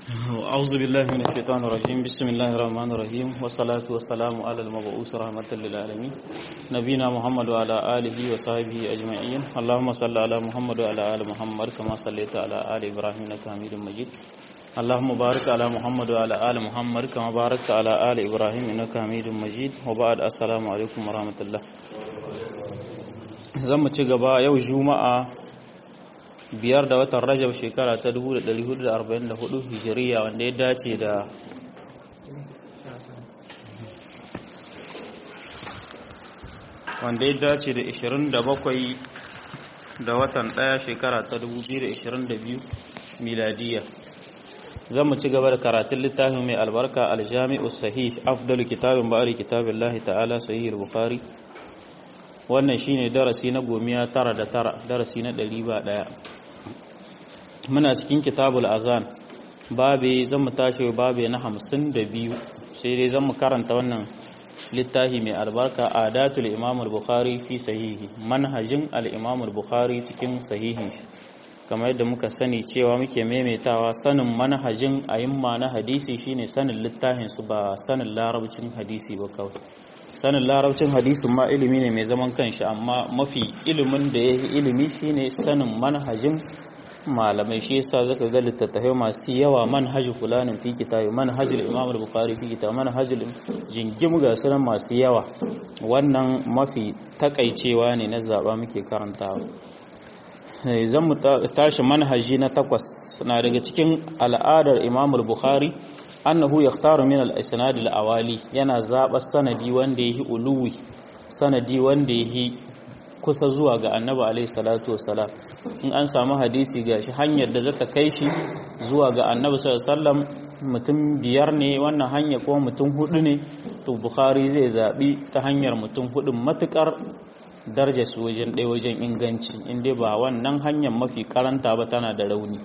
أعوذ بالله من الشيطان الرجيم بسم الله الرحمن الرحيم والصلاة والسلام على المبعوث رحمة للعالمين نبينا محمد وعلى آله وصحبه أجمعين اللهم صل على محمد وعلى آل محمد كما صليت على آل إبراهيم إنك حميد مجيد اللهم بارك على محمد وعلى آل محمد كما باركت على آل إبراهيم إنك حميد مجيد وبعد السلام عليكم ورحمة الله zan mu ci gaba yau juma'a biyar da watan rajab shekara ta 1444 hijiriya wanda ya dace da wanda ya dace da 27 da watan daya shekara ta 2022 miladiya zan mu ci gaba da karatun littafin mai albarka aljami'u sahih afdalu kitabin ba'ari kitabin lahi ta'ala sahih al-bukhari wannan shine darasi na gomiya tara da tara darasi na ɗari ba ɗaya muna cikin kitabul azan babe zan mu tashi babe na hamsin da biyu sai dai zan mu karanta wannan littafi mai albarka adatul imam al-bukhari fi sahihi manhajin al-imam al-bukhari cikin sahihin shi kamar yadda muka sani cewa muke maimaitawa sanin manhajin ayimma na hadisi shine sanin littafin su ba sanin larabcin hadisi ba kawai sanin larabcin hadisin ma ilimi ne mai zaman kanshi amma mafi ilimin da ya yi ilimi shine sanin manhajin malamai shi yasa zaka ga littattafai masu yawa manhajul fulanin fi kitabi manhajul imam al-bukhari fi kitabi manhajul jingim ga sunan masu yawa wannan mafi takaicewa ne na zaba muke karantawa zan mu tashi manhaji na takwas na daga cikin al'adar imam al-bukhari annahu yaktaru min al-isnad al-awali yana zaba sanadi wanda yake uluwi sanadi wanda yake kusa zuwa ga annabi alaihi salatu wassalam in an samu hadisi gashi hanyar da zata kai shi zuwa ga annabi sallallahu alaihi wasallam mutum biyar ne wannan hanya kuma mutum hudu ne to bukhari zai zabi ta hanyar mutum hudu matukar darja su wajen ɗaya wajen inganci inda ba wannan hanyar mafi karanta ba tana da rauni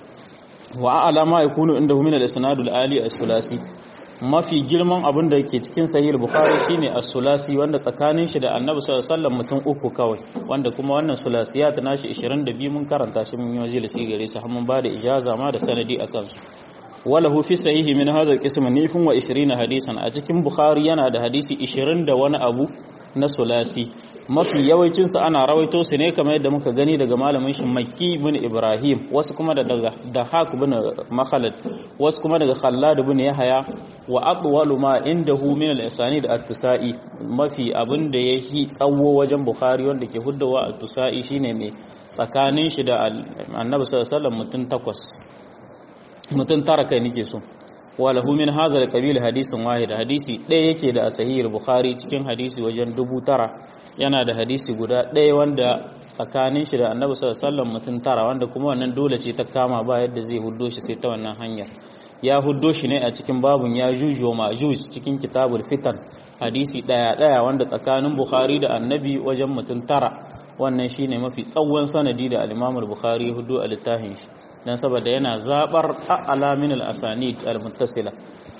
wa alama yakunu inda min al-isnadul ali as-sulasi mafi girman abin da ke cikin sahih bukhari shine as-sulasi wanda tsakanin shi da annabi sallallahu alaihi wasallam mutum uku kawai wanda kuma wannan sulasiyat nashi 22 mun karanta shi mun yi majalisi gare su har mun ba da ijaza ma da sanadi akan su walahu fi sahihi min hadha al-qism nifun wa 20 hadisan a cikin bukhari yana da hadisi 20 da wani abu na sulasi mafi yawancinsu ana rawaito su ne kamar yadda muka gani daga malamin shi makki bin ibrahim wasu kuma daga dahak bin makhalad wasu kuma daga khallad bin yahya wa atwalu ma indahu min al-isani da at-tusai mafi abin da yahi tsawo wajen bukhari wanda ke huddawa at-tusai shine mai tsakanin shi da annabi sallallahu alaihi wasallam mutun takwas mutun tara kai nake so walahu min hadha al-qabil hadisin wahid hadisi ɗaya yake da sahih bukhari cikin hadisi wajen dubu tara yana da hadisi guda ɗaya wanda tsakanin shi da annabi sallallahu alaihi wasallam mutum tara wanda kuma wannan dole ce ta kama ba yadda zai huddo shi sai ta wannan hanyar ya huddo shi ne a cikin babun ya juju wa majuj cikin kitabul fitan hadisi ɗaya ɗaya wanda tsakanin bukhari da annabi wajen mutum tara wannan shine mafi tsawon sanadi da al-imam al-bukhari ya huddo a littafin shi dan saboda yana zabar a'la min al-asanid al-muttasila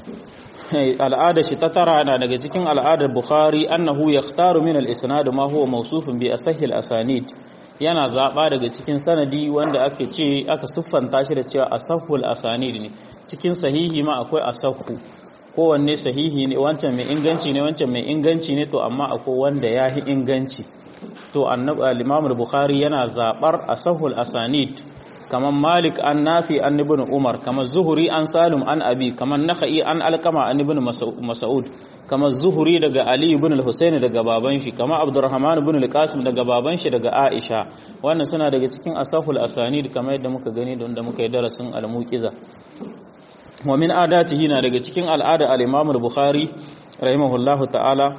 al'ada shi ta tara na daga cikin al'adar bukhari annahu yakhtaru min al-isnad ma huwa mawsufun bi asahhi al-asanid yana zaba daga cikin sanadi wanda aka ce aka siffanta shi da cewa asahhul asanid ne cikin sahihi ma akwai asahhu kowanne sahihi ne wancan mai inganci ne wancan mai inganci ne to amma akwai wanda yahi inganci to annabi al-imam al-bukhari yana zabar asahhul asanid kamar malik an nafi an ibn umar kamar zuhuri an salim an abi kamar nakhai an alkama an ibn mas'ud kamar zuhuri daga ali ibn al-husayn daga baban shi kamar abdurrahman ibn al-qasim daga baban shi daga aisha wannan suna daga cikin asahul asanid kamar yadda muka gani da wanda muka yi darasin al-muqiza wa min adatihi na daga cikin al'ada al-imam al-bukhari rahimahullahu ta'ala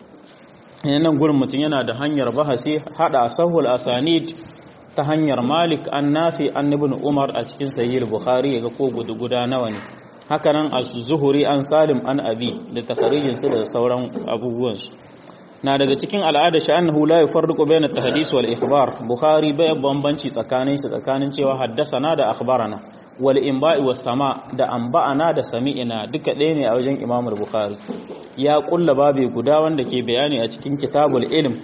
nan gurin mutum yana da hanyar bahasi hada asahul asanid ta hanyar Malik an nafi an ibn Umar a cikin sahih Bukhari yaga ko gudu guda nawa ne hakanan az-Zuhri an Salim an Abi da takarijin su da sauran abubuwan su na daga cikin al'ada shi annahu la yufarriqu bayna at-tahdith wal ikhbar Bukhari bai bambanci tsakanin shi tsakanin cewa haddasana da akhbarana wal inba'i was sama da anba'ana da sami'ina duka ɗaya ne a wajen Imam Bukhari ya kulla babe guda wanda ke bayani a cikin kitabul ilm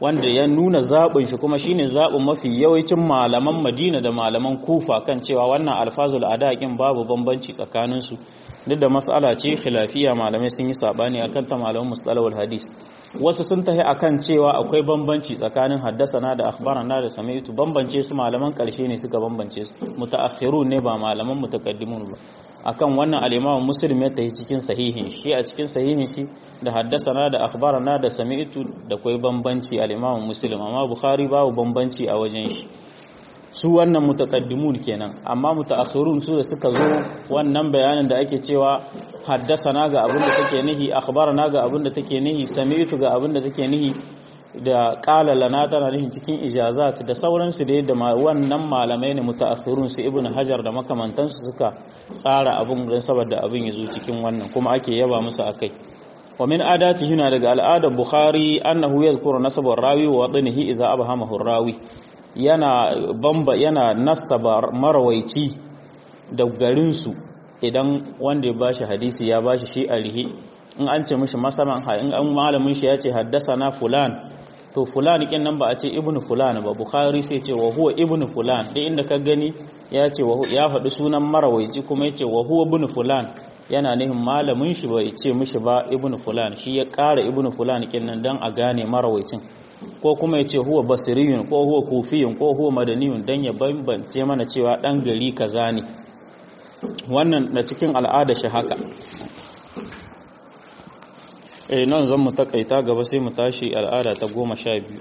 wanda ya nuna zaɓin shi kuma shine zaɓin mafi yawancin malaman Madina da malaman Kufa kan cewa wannan alfazul adaqin babu bambanci tsakanin su duk da mas'ala ce khilafiya malamai sun yi sabani akan ta malaman mustalahul hadis wasu sun tafi akan cewa akwai bambanci tsakanin haddasana da akhbarana da sami'tu bambance su malaman karshe ne suka bambance su mutaakhirun ne ba malaman mutaqaddimun ba akan wannan al-Imam Muslim ya tafi cikin sahihin shi a cikin sahihin shi da haddasana da akhbarana da sami'tu da kai bambanci al-Imam Muslim amma Bukhari babu bambanci a wajen shi su wannan mutaqaddimun kenan amma mutaakhirun su da suka zo wannan bayanin da ake cewa haddasana ga abin da take nihi akhbarana ga abin da take nihi sami'tu ga abin da take nihi da qala lana tana nihin cikin ijazat da sauransu da yadda wannan malamai ne mutaakhirun su ibnu hajar da makamantansu suka tsara abin don saboda abin yazo cikin wannan kuma ake yaba musu akai wa min adati huna daga al'adar bukhari annahu yazkuru nasabar rawi wa wadnihi idza abhamahu rawi yana bamba yana nasaba marawaici da garinsu idan wanda ya bashi hadisi ya bashi shi a rihi in an ce mishi masaman in an malamin shi ya ce haddasa na fulan to fulan kin nan ba a ce ibnu fulan ba bukhari sai ce wa huwa ibnu fulan duk inda ka gani ya ce ya faɗi sunan marawaici kuma ya ce wa huwa ibnu fulan yana nihin malamin shi bai ce mishi ba ibnu fulan shi ya ƙara ibnu fulan kin nan dan a gane marawaicin ko kuma ya ce huwa basiriyun ko huwa kufiyun ko huwa madaniyun dan ya bambance mana cewa dan gari kaza ne wannan da cikin al'ada shi haka eh nan zan mu takaita gaba sai mu tashi al'ada ta goma sha biyu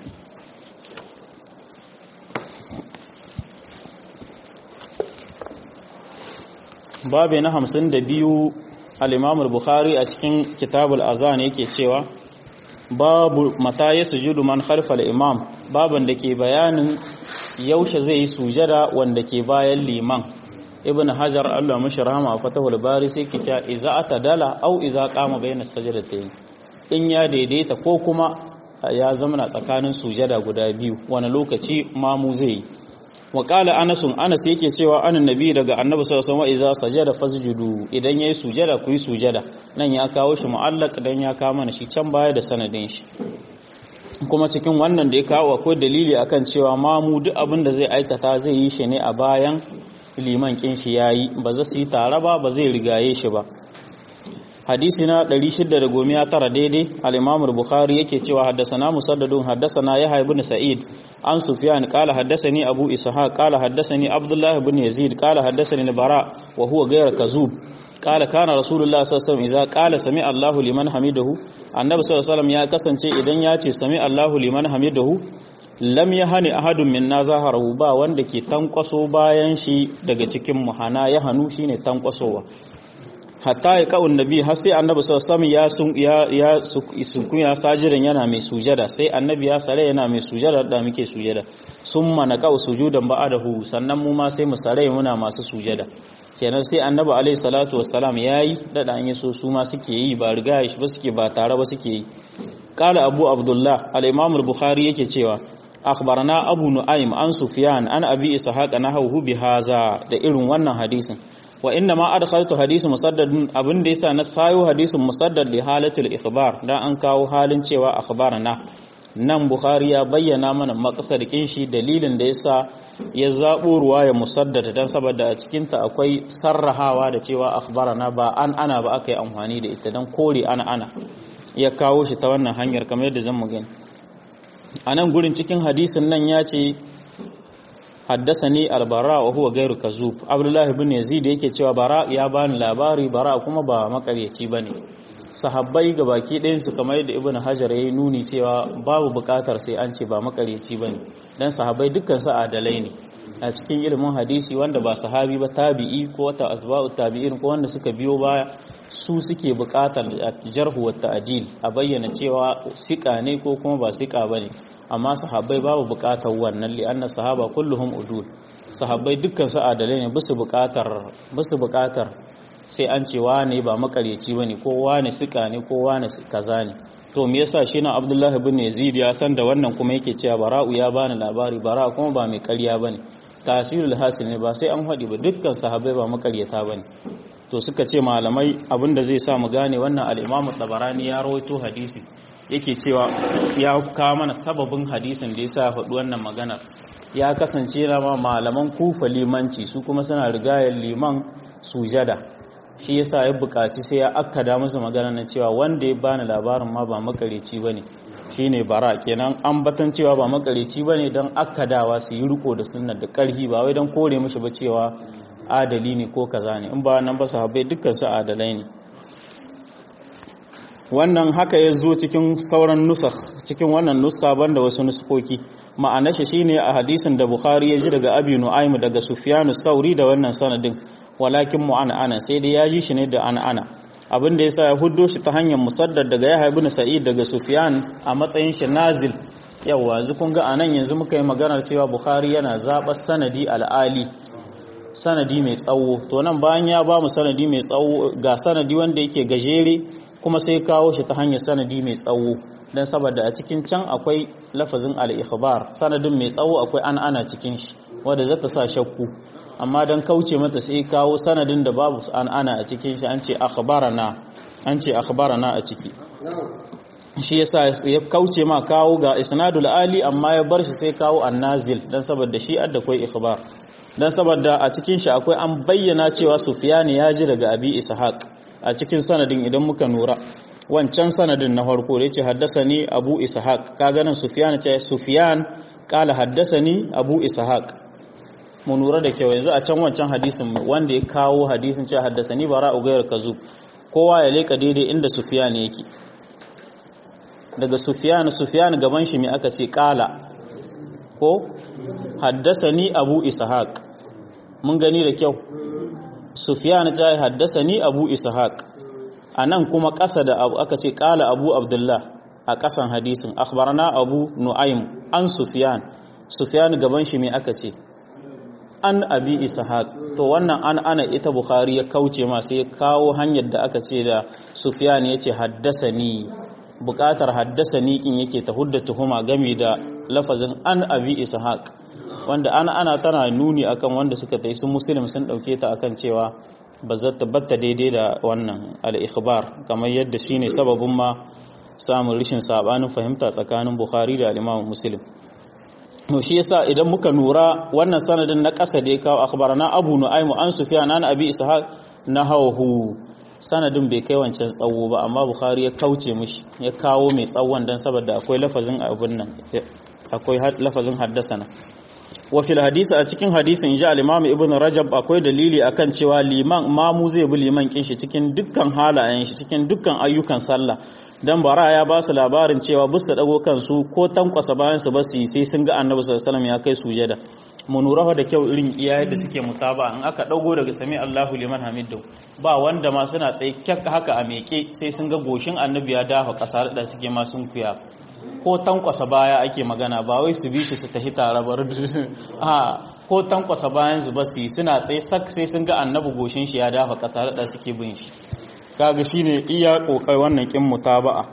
babu na hamsin da biyu al'imamul bukhari a cikin kitabul azan yake cewa babu mata ya sujudu man khalfal imam baban da ke bayanin yaushe zai yi sujada wanda ke bayan liman ibn hajar Allah mashi rahama a fatahul bari sai ki ta iza atadala au iza qama bayna sajdatayn in ya daidaita ko kuma ya zama tsakanin sujada guda biyu wani lokaci mamu zai yi wa qala anas anas yake cewa anan nabi daga annabi sallallahu alaihi wasallam iza sajada fasjudu idan yayi sujada ku yi sujada nan ya kawo shi mu'allaq dan ya kawo mana shi can baya da sanadin shi kuma cikin wannan da ya kawo akwai dalili akan cewa mamu duk abin da zai aikata zai yi shi ne a bayan liman kin shi yayi ba za su yi tare ba ba zai rigaye shi ba hadisi na 619 daidai al-Imam al-Bukhari yake cewa haddathana Musaddadun haddathana Yahya ibn Sa'id an Sufyan qala haddathani Abu Ishaq qala haddathani Abdullah ibn Yazid qala haddathani Bara wa huwa ghayr kazub qala kana Rasulullah sallallahu alaihi wasallam idza qala sami Allahu liman hamidahu annabi sallallahu alaihi wasallam ya kasance idan ya ce sami Allahu liman hamidahu lam ya hani ahadun min na zaharahu ba wanda ke tankwaso bayan shi daga cikin muhana ya hannu shine tankwasowa hatta ya ka'un nabi har sai annabi sallallahu ya sun ya ya sun ya sajidan yana mai sujada sai annabi ya sare yana mai sujada da muke sujada summa na ka'u sujudan ba'adahu sannan mu ma sai mu sare muna masu sujada kenan sai annabi alaihi salatu wassalam yayi dada an yi so su ma suke yi ba riga shi ba suke ba tare ba suke yi qala abu abdullah al-imam al-bukhari yake cewa akhbarana abu nu'aym an sufyan an abi ishaq nahawu bi haza da irin wannan hadisin wa inna ma adkhaltu hadisin musaddadun abin da yasa na sayo hadisin musaddad li halatul ikhbar dan an kawo halin cewa akhbarana nan bukhari ya bayyana mana maqsadin shi dalilin da yasa ya zabo ruwaya musaddad dan saboda a cikin ta akwai sarrahawa da cewa akhbarana ba an ana ba aka yi amfani da ita dan kore ana ana ya kawo shi ta wannan hanyar kamar yadda zan mu gani a nan gurin cikin hadisin nan ya ce haddasani albara wa huwa gairu kazub abdullah ibn yazid yake cewa bara ya bani labari bara kuma ba makaryaci bane sahabbai ga baki ɗayan su kamar yadda ibn hajar yayi nuni cewa babu buƙatar sai an ce ba makaryaci bane dan sahabbai dukkan su adalai ne a cikin ilimin hadisi wanda ba sahabi ba tabi'i ko ta asba'u tabi'in ko wanda suka biyo baya su suke buƙatar jarhu wa ta'dil a bayyana cewa sika ne ko kuma ba sika bane amma sahabbai babu buƙatar wannan li anna sahaba kulluhum udul sahabbai dukkan su adalai ne bisu buƙatar bisu buƙatar sai an ce wane ba makaryaci bane ko wane sika ne ko wane kaza ne to me yasa shi na Abdullahi ibn Yazid ya san da wannan kuma yake cewa Bara'u ya bani labari Bara kuma ba mai ƙarya bane tasirul hasil ne ba sai an haɗi ba dukkan sahabbai ba makaryata bane to suka ce malamai abinda zai sa mu gane wannan al-Imam Tabarani ya rawaito hadisi yake cewa ya kawo mana sababin hadisin da yasa faɗi wannan maganar ya kasance na ma malaman kufa limanci su kuma suna rigayar liman sujada shi yasa ya buƙaci sai ya akkada musu magana na cewa wanda ya bani labarin ma ba makareci bane shine bara kenan an batan cewa ba makareci bane don akkadawa su yi riko da sunnar da ƙarfi ba wai don kore mishi ba cewa adali ne ko kaza ne in ba nan ba sahabbai dukkan su adalai ne wannan haka ya zo cikin sauran nusakh cikin wannan nuska banda wasu nuskoki ma'anar shi shine a hadisin da Bukhari ya ji daga Abi Nu'aym daga Sufyan sauri da wannan sanadin walakin mu'ana sai dai ya ji shi ne da ana abin da yasa ya huddo shi ta hanyar musaddad daga Yahya ibn Sa'id daga Sufyan a matsayin shi nazil yawa yanzu kun ga anan yanzu muka yi maganar cewa Bukhari yana zaɓar sanadi al'ali sanadi mai tsawo to nan bayan ya ba mu sanadi mai tsawo ga sanadi wanda yake gajere kuma sai kawo shi ta hanyar sanadi mai tsawo don saboda a cikin can akwai lafazin al-ikhbar sanadin mai tsawo akwai an ana cikin shi wanda zata sa shakku amma don kauce mata sai kawo sanadin da babu an ana a cikin shi an ce akhbarana an ce akhbarana a ciki shi yasa ya kauce ma kawo ga isnadul ali amma ya bar shi sai kawo annazil dan saboda shi adda kai ikhbar dan saboda a cikin shi akwai an bayyana cewa sufyan ya ji daga abi ishaq a cikin sanadin idan muka nura wancan sanadin na farko da yace haddasani abu ishaq kaga nan sufyan ce sufyan kala haddasani abu ishaq mu nura da kyau yanzu a can wancan hadisin wanda ya kawo hadisin ce haddasani bara ugayar kazu kowa ya leka daidai inda sufyan yake daga sufyan sufyan gaban shi me aka ce kala ko haddasani abu ishaq mun gani da kyau sufyan ta haddasani abu ishaq anan kuma ƙasa da abu aka ce kala abu abdullah a ƙasan hadisin akhbarana abu nu'aym an sufyan sufyan gaban shi me aka ce an abi ishaq to wannan an ana ita bukhari ya kauce ma sai ya kawo hanyar da aka ce da sufyan yace haddasani buƙatar haddasani kin yake ta hudda tuhuma game da lafazin an abi ishaq wanda ana ana tana nuni akan wanda suka tai su muslim sun dauke ta akan cewa ba za ta batta daidai da wannan al-ikhbar kamar yadda shine sababin ma samun rishin sabanin fahimta tsakanin bukhari da al-imam muslim to shi yasa idan muka nura wannan sanadin na ƙasa da ya kawo akhbarana abu nu'aym an sufyan an abi ishaq nahawu sanadin bai kai wancan tsawo ba amma bukhari ya kauce mishi ya kawo mai tsawon dan saboda akwai lafazin abun nan akwai lafazin haddasana wa fil hadisi a cikin hadisin ja al-imam ibn rajab akwai dalili akan cewa liman mamu zai bi liman kin shi cikin dukkan halayen shi cikin dukkan ayyukan sallah dan bara ya ba su labarin cewa bus su dago kansu ko tankwasa bayan su ba su sai sun ga annabi sallallahu alaihi wasallam ya kai sujada mu nura da kyau irin iyaye da suke mutaba in aka dago daga sami Allahu liman hamidu ba wanda ma suna tsaye kyak haka a meke sai sun ga goshin annabi ya dafa kasa da suke ma sun kuya ko tankwasa baya ake magana ba wai su bi shi su tafi tare ba a ko tankwasa bayan su ba su suna tsaye sak sai sun ga annabi goshin shi ya dafa kasa da suke bin shi kaga shine iya kokar wannan kin mutaba'a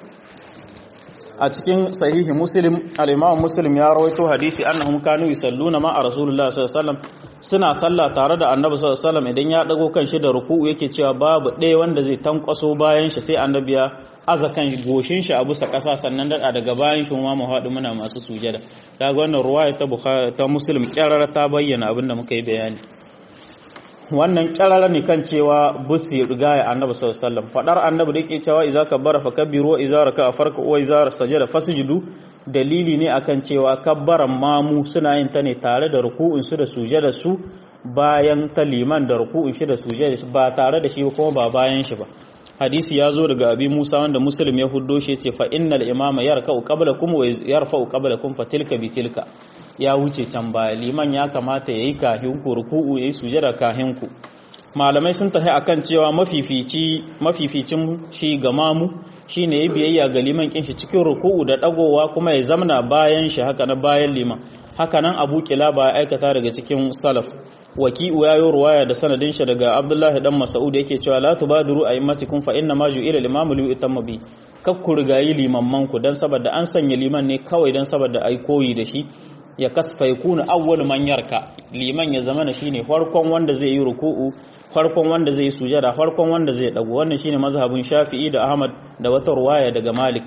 a cikin sahihi muslim al-imam muslim ya rawaito hadisi annahum kanu yusalluna ma rasulullahi sallallahu alaihi wasallam suna sallah tare da annabi sallallahu alaihi wasallam idan ya dago kan shi da ruku'u yake cewa babu ɗaya wanda zai tankwaso bayan shi sai annabi ya aza kan goshin shi a bisa ƙasa sannan daɗa daga bayan shi ma mu haɗu muna masu sujada kaga wannan ruwaya ta bukhari ta muslim kyarara ta bayyana abin da muka yi bayani wannan kyarara ne kan cewa busi riga ya annabi sallallahu alaihi wasallam fadar annabi da yake cewa idza kabbara fakabbiru wa idza raka'a farka wa idza sajada fasjudu dalili ne akan cewa kabbaran mamu suna yin ta ne tare da ruku'un su da sujada su bayan ta liman da ruku'un shi da sujada ba tare da shi kuma ba bayan shi ba hadisi ya zo daga abi musa wanda muslim ya huddo shi ce fa innal imama yarka'u qablakum wa yarfa'u qablakum fa tilka bi tilka ya wuce can baya liman ya kamata yayi kahin ku ruku'u yayi sujada kahin ku malamai sun tafi akan cewa mafifici mafificin shi ga mamu shine yayi biyayya ga liman kin shi cikin ruku'u da dagowa kuma ya zamna bayan shi haka na bayan liman haka nan abu kilaba ya aikata daga cikin salaf waki'u ya yi ruwaya da sanadin shi daga abdullahi dan mas'ud yake cewa la tubadiru a'immatikum fa inna ma ju'ila limamu li yutamma bi kakku rigayi limamman ku dan saboda an sanya liman ne kawai dan saboda ai koyi da shi ya kasfa yakuna awwal man yarka liman ya zama shine farkon wanda zai yi ruku'u farkon wanda zai yi sujada farkon wanda zai dago wannan shine mazhabin shafi'i da ahmad da wata ruwaya daga malik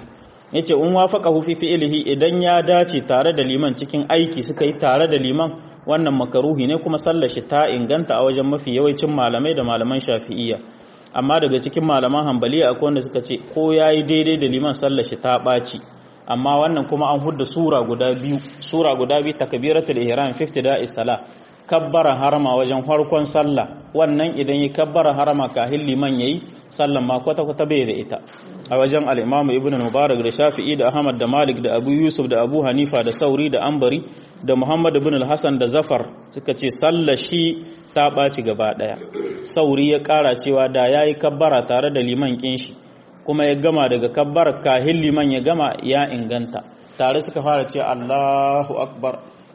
yace in wafaqahu fi fi'lihi idan ya dace tare da liman cikin aiki suka yi tare da liman wannan makaruhi ne kuma sallar shi ta inganta a wajen mafi yawancin malamai da malaman shafi'iyya amma daga cikin malaman hambaliya akwai wanda suka ce ko yayi daidai da liman sallar shi ta ɓaci amma wannan kuma an hudda sura guda biyu sura guda biyu takbiratul ihram fi ibtida'i salah kabbara harama wajen farkon sallah wannan idan yi kabbara harama kahin liman yayi sallan ma kwata kwata bai da ita a wajen al-imam ibn mubarak da shafi'i da ahmad da malik da abu yusuf da abu hanifa da sauri da ambari da muhammad ibn al-hasan da zafar suka ce sallar shi ta ɓaci gaba ɗaya sauri ya ƙara cewa da yayi kabbara tare da liman kin shi kuma ya gama daga kabbar kahin liman ya gama ya inganta tare suka fara ce Allahu akbar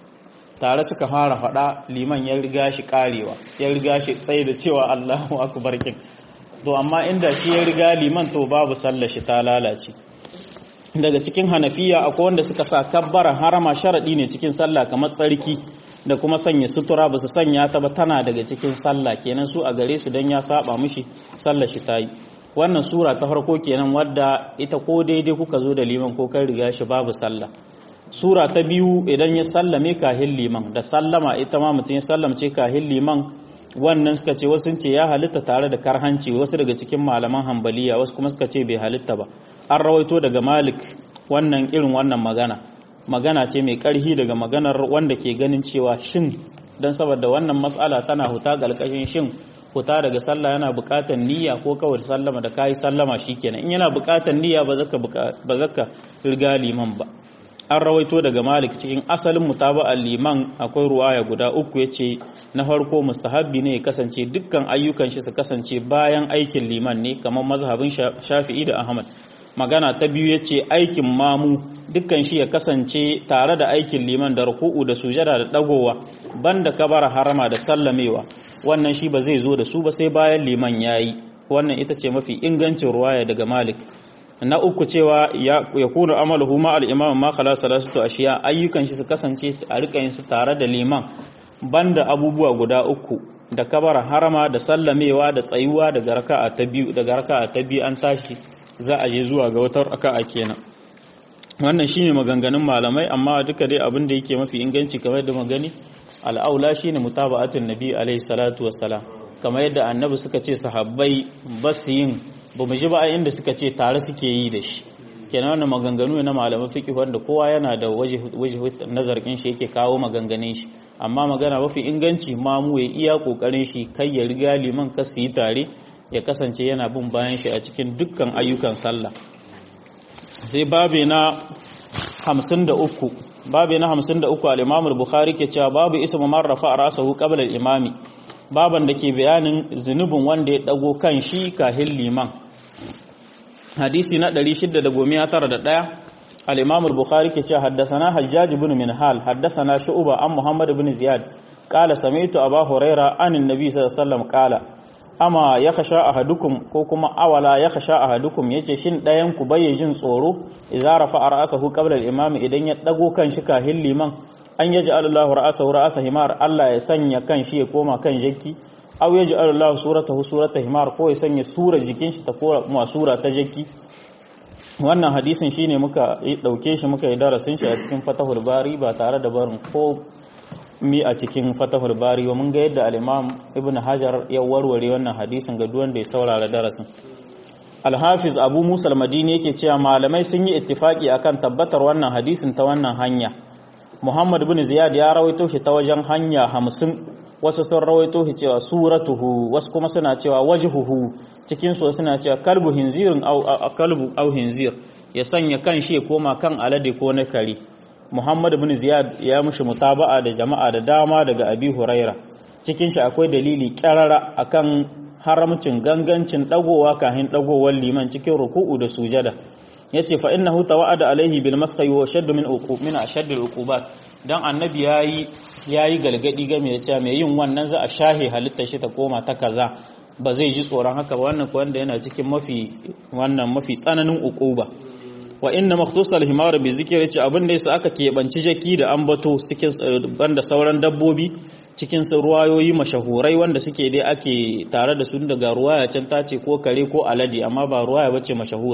tare suka fara faɗa liman ya riga shi karewa ya riga shi tsaye da cewa Allahu akbar kin to amma inda shi ya riga liman to babu sallar shi ta lalace daga cikin hanafiya akwai wanda suka sa kabbara harama sharadi ne cikin sallah kamar tsarki da kuma sanya sutura ba su sanya ta ba tana daga cikin sallah kenan su a gare su dan ya saba mishi sallar shi ta yi wannan sura ta farko kenan wadda ita ko daidai kuka zo da liman ko kai riga shi babu sallah sura ta biyu idan ya sallame kahin liman da sallama ita ma mutum ya sallamce kahin liman wannan suka ce wasu ce ya halitta tare da karhanci wasu daga cikin malaman hambaliya wasu kuma suka ce bai halitta ba an rawaito daga malik wannan irin wannan magana magana ce mai karhi daga maganar wanda ke ganin cewa shin don saboda wannan matsala tana huta ƙarƙashin shin fita daga sallah yana buƙatar niyya ko kawai sallama da kayi sallama shikenan in yana buƙatar niyya ba zaka ba zaka riga liman ba an rawaito daga malik cikin asalin mutaba'ar liman akwai ruwaya guda uku yace na farko mustahabbi ne ya kasance dukkan ayyukan shi su kasance bayan aikin liman ne kamar mazhabin shafi'i da ahmad magana ta biyu yace aikin mamu dukkan shi ya kasance tare da aikin liman da ruku'u da sujada da dagowa banda kabara harama da sallamewa wannan shi ba zai zo da su ba sai bayan liman yayi wannan ita ce mafi ingancin ruwaya daga malik na uku cewa ya kuna amaluhu ma al-imam ma khala salatu ashiya ayyukan shi su kasance a rika yin su tare da liman banda abubuwa guda uku da kabara harama da sallamewa da tsayuwa daga raka'a ta biyu daga raka'a ta biyu an tashi za a je zuwa ga wata raka'a kenan wannan shine maganganun malamai amma duka dai abin da yake mafi inganci kamar da magani al'aula shine mutaba'atun nabi alaihi salatu wassalam kamar yadda annabi suka ce sahabbai ba su yin ba mu ji ba inda suka ce tare suke yi da shi kenan wannan maganganu na malaman fiqh wanda kowa yana da waje nazarin shi yake kawo maganganun shi amma magana mafi inganci ma mu ya iya kokarin shi kai ya riga liman ka su yi tare ya kasance yana bin bayan shi a cikin dukkan ayyukan sallah sai babe na 53 babe na 53 al-Imam al-Bukhari ke cewa babu ismu man rafa ra'sahu qabla al-imami baban da ke bayanin zunubin wanda ya dago kan shi kahin liman hadisi na 691 al-imam al-bukhari ke cewa haddathana hajjaj ibn minhal haddathana shu'ba an muhammad ibn ziyad qala sami'tu aba huraira an annabi sallallahu alaihi wasallam qala ama yakhsha ahadukum ko kuma awala yakhsha ahadukum yace shin dayan ku bai jin tsoro idza rafa ra'sahu qabla al-imam idan ya dago kan shi kahin liman an yaji Allahu ra'asahu ra'asa himar Allah ya sanya kan shi ya koma kan jakki aw yaji Allahu suratahu surata himar ko ya sanya sura jikin shi ta koma sura ta jakki wannan hadisin shine muka dauke shi muka yi darasin shi a cikin Fatahul Bari ba tare da barin ko mi a cikin Fatahul Bari ba mun ga yadda al-Imam Ibn Hajar ya warware wannan hadisin ga duwanda ya saurara darasin Al-Hafiz Abu Musa al-Madini yake cewa malamai sun yi ittifaki akan tabbatar wannan hadisin ta wannan hanya Muhammad bin Ziyad ya rawaito shi ta wajen hanya hamsin wasu sun rawaito shi cewa suratuhu wasu kuma suna cewa wajhuhu cikin su suna cewa kalbu hinzirin au kalbu au hinzir ya sanya kan shi koma kan alade ko na kare Muhammad bin Ziyad ya mushi mutaba'a da jama'a da dama daga Abi Huraira cikin shi akwai dalili kyarara akan haramcin gangancin dagowa kahin dagowar liman cikin ruku'u da sujada yace fa innahu tawa'ada alaihi bil masqi wa shaddu min uqub min ashadd al uqubat dan annabi yayi yayi galgadi game da cewa mai yin wannan za a shahe halitta shi ta koma ta kaza ba zai ji tsoron haka ba wannan ko wanda yana cikin mafi wannan mafi tsananin uquba wa inna makhtusal himar bi zikr yace abin da yasa aka kebanci jaki da ambato cikin banda sauran dabbobi cikin ruwayoyi mashahurai wanda suke dai ake tare da su daga ruwaya can tace ko kare ko alade amma ba ruwaya bace mashahura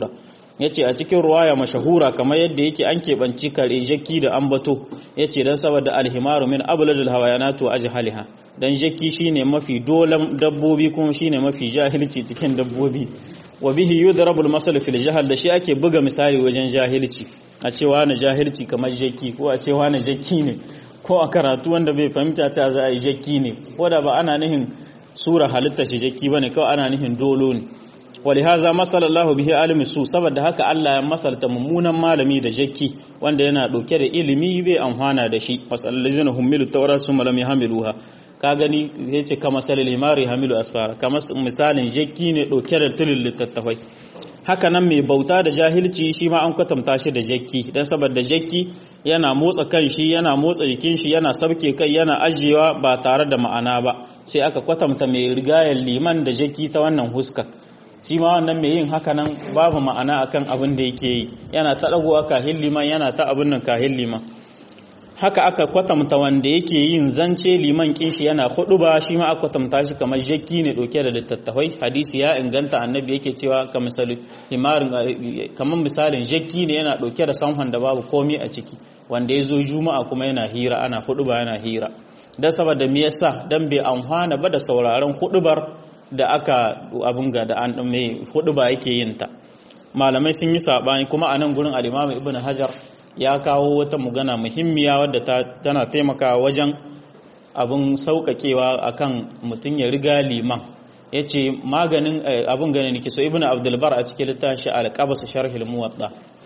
yace a cikin ruwaya mashahura kamar yadda yake an keɓanci kare jakki da ambato yace dan saboda alhimaru min abladul hawayanatu ajhaliha dan jakki shine mafi dolan dabbobi kuma shine mafi jahilci cikin dabbobi wa bihi yudrabul masal fil jahal da shi ake buga misali wajen jahilci a cewa na jahilci kamar jakki ko a cewa na jakki ne ko a karatu wanda bai fahimta ta za a yi jakki ne ko da ba ana nihin sura halitta shi jakki bane kawai ana nihin dolo ne walihaza masallallahu bihi alimi su saboda haka Allah ya masalta mummunan malami da jakki wanda yana dauke da ilimi bai amfana da shi wasallazina humilu tawrat summa lam yahmiluha ka gani yace kama salil himari hamilu asfara kama misalin jakki ne dauke da tulul littattafai haka nan mai bauta da jahilci shi ma an kwatanta shi da jakki dan saboda jakki yana motsa kan shi yana motsa jikin shi yana sabke kai yana ajiyewa ba tare da ma'ana ba sai aka kwatanta mai rigayar liman da jakki ta wannan huskar shi ma wannan mai yin haka nan babu ma'ana akan abin da yake yi yana ta dagowa kahin liman yana ta abin nan kahin liman haka aka kwatanta wanda yake yin zance liman kinshi yana hudu ba shi ma aka kwatanta shi kamar jakki ne dauke da littattafai hadisi ya inganta annabi yake cewa ka misali himarin kamar misalin jakki ne yana dauke da sanhon da babu komai a ciki wanda ya zo juma'a kuma yana hira ana hudu ba yana hira dan saboda me yasa dan bai amfana ba da sauraron hudubar da aka abin ga da an mai hudu ba yake yin ta malamai sun yi sabani kuma a nan gurin al-Imam Ibn Hajar ya kawo wata magana muhimmiya wadda tana taimakawa wajen abin sauƙaƙewa akan mutum ya riga liman yace maganin abin gane nake so Ibn Abdul Bar a cikin littafin al-Qabas sharh al-Muwatta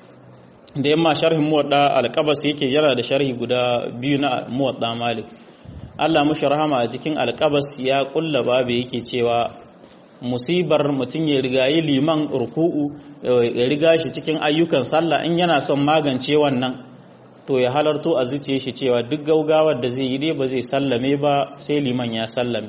da yamma sharhin Muwatta al-Qabas yake yana da sharhi guda biyu na Muwatta Malik Allah mushi rahama a cikin alƙabas ya ƙulla babu yake cewa musibar mutum ya rigayi liman ruku'u ya riga shi cikin ayyukan sallah in yana son magance wannan to ya halarto a zuciye shi cewa duk gaugawar da zai yi dai ba zai sallame ba sai liman ya sallame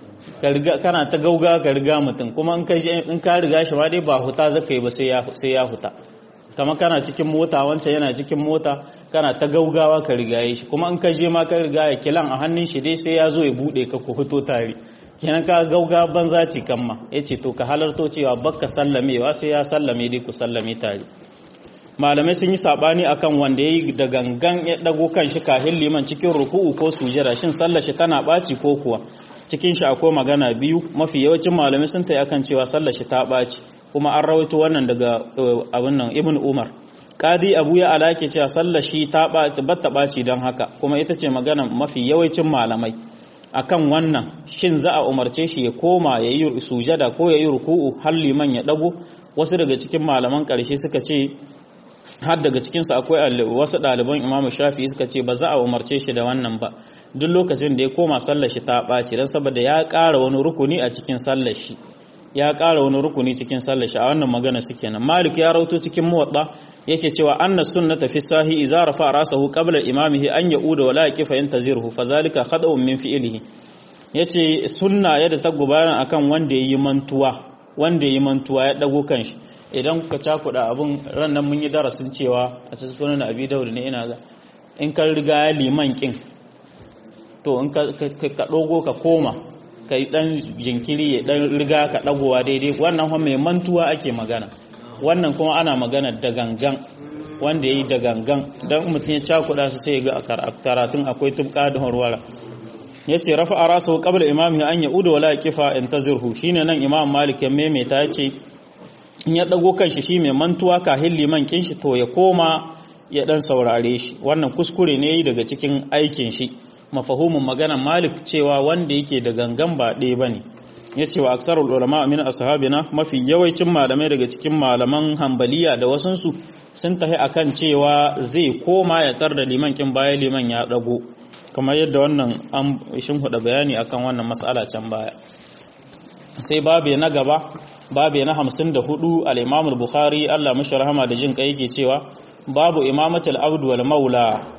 kana ta gauga ka riga mutum kuma in ka riga shi ma dai ba huta zaka yi ba sai ya huta kama kana cikin mota wancan yana cikin mota kana ta gaugawa ka rigaye shi kuma in ka je ma ka rigaya kilan a hannun shi dai sai ya zo ya bude ka ku fito tare kenan ka gauga banza ci kan ma yace to ka halarto cewa bakka sallamewa sai ya sallame dai ku sallame tare malamai sun yi sabani akan wanda yayi da gangan ya dago kan shi kahin liman cikin ruku'u ko sujada shin sallar shi tana baci ko kuwa cikin shi akwai magana biyu mafi yawancin malamai sun tayi akan cewa sallar shi ta baci kuma an rawaito wannan daga abin nan ibn umar qadi abu ya alake cewa sallar shi ta batta baci don haka kuma ita ce magana mafi yawancin malamai akan wannan shin za a umarce shi ya koma ya yi sujada ko ya yi ruku'u har liman ya dago wasu daga cikin malaman karshe suka ce har daga cikinsu akwai wasu ɗaliban imamu shafi suka ce ba za a umarce shi da wannan ba duk lokacin da ya koma sallar shi ta ɓaci don saboda ya ƙara wani rukuni a cikin sallar shi ya ƙara wani rukuni cikin sallar shi a wannan magana suke nan malik ya rauto cikin muwadda yake cewa anna sunnata fi sahi idza rafa rasahu qabla imamihi an yauda wala yaqifa yantaziruhu fazalika khada'un min fi'lihi yace sunna yadda ta gubana akan wanda yayi mantuwa wanda yayi mantuwa ya dago kanshi idan kuka cakuda abun ran nan mun yi darasin cewa a cikin sunan abi daud ne ina ga in ka riga ya liman kin to in ka ka dogo ka koma ka yi ɗan jinkiri ya ɗan riga ka ɗagowa daidai wannan kuma mai mantuwa ake magana wannan kuma ana magana da gangan wanda ya yi da gangan don mutum ya cakuɗa su sai ga karatun akwai tubka da horwara ya ce rafa a rasa kabla imam an ya uda wala kifa in ta zirhu shi ne nan imam malik ya maimaita ya ce in ya ɗago kan shi shi mai mantuwa kahin liman kin shi to ya koma ya ɗan saurare shi wannan kuskure ne yi daga cikin aikin shi mafahumin maganar malik cewa wanda yake da gangan ba ɗaya ba ne ya ce wa aksarul ulama min ashabina mafi yawancin malamai daga cikin malaman hambaliya da wasansu sun tahi akan cewa zai koma ya tar da liman kin baya liman ya dago kamar yadda wannan an shin huda bayani akan wannan mas'ala can baya sai babu na gaba babu na 54 al-imam al-bukhari Allah mashi rahama da jin kai yake cewa babu imamatul abdu wal maula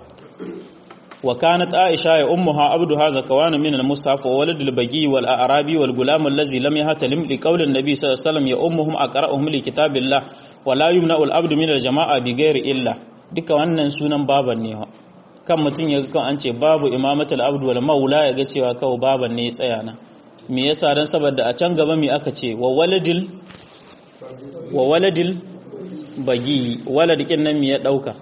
وكانت عائشة يا أمها عبدها زكوان من المصحف وولد البقي والأعرابي والغلام الذي لم يهتلم لقول النبي صلى الله عليه وسلم يا أمهم أقرأهم لكتاب الله ولا يمنع العبد من الجماعة بغير إلا duka wannan sunan baban ne kan mutum ya kan an ce babu imamatul abdu wal maula ya ga cewa kawai baban ne ya tsaya na me yasa dan saboda a can gaba me aka ce wa waladil wa waladil bagi walad kin nan me ya dauka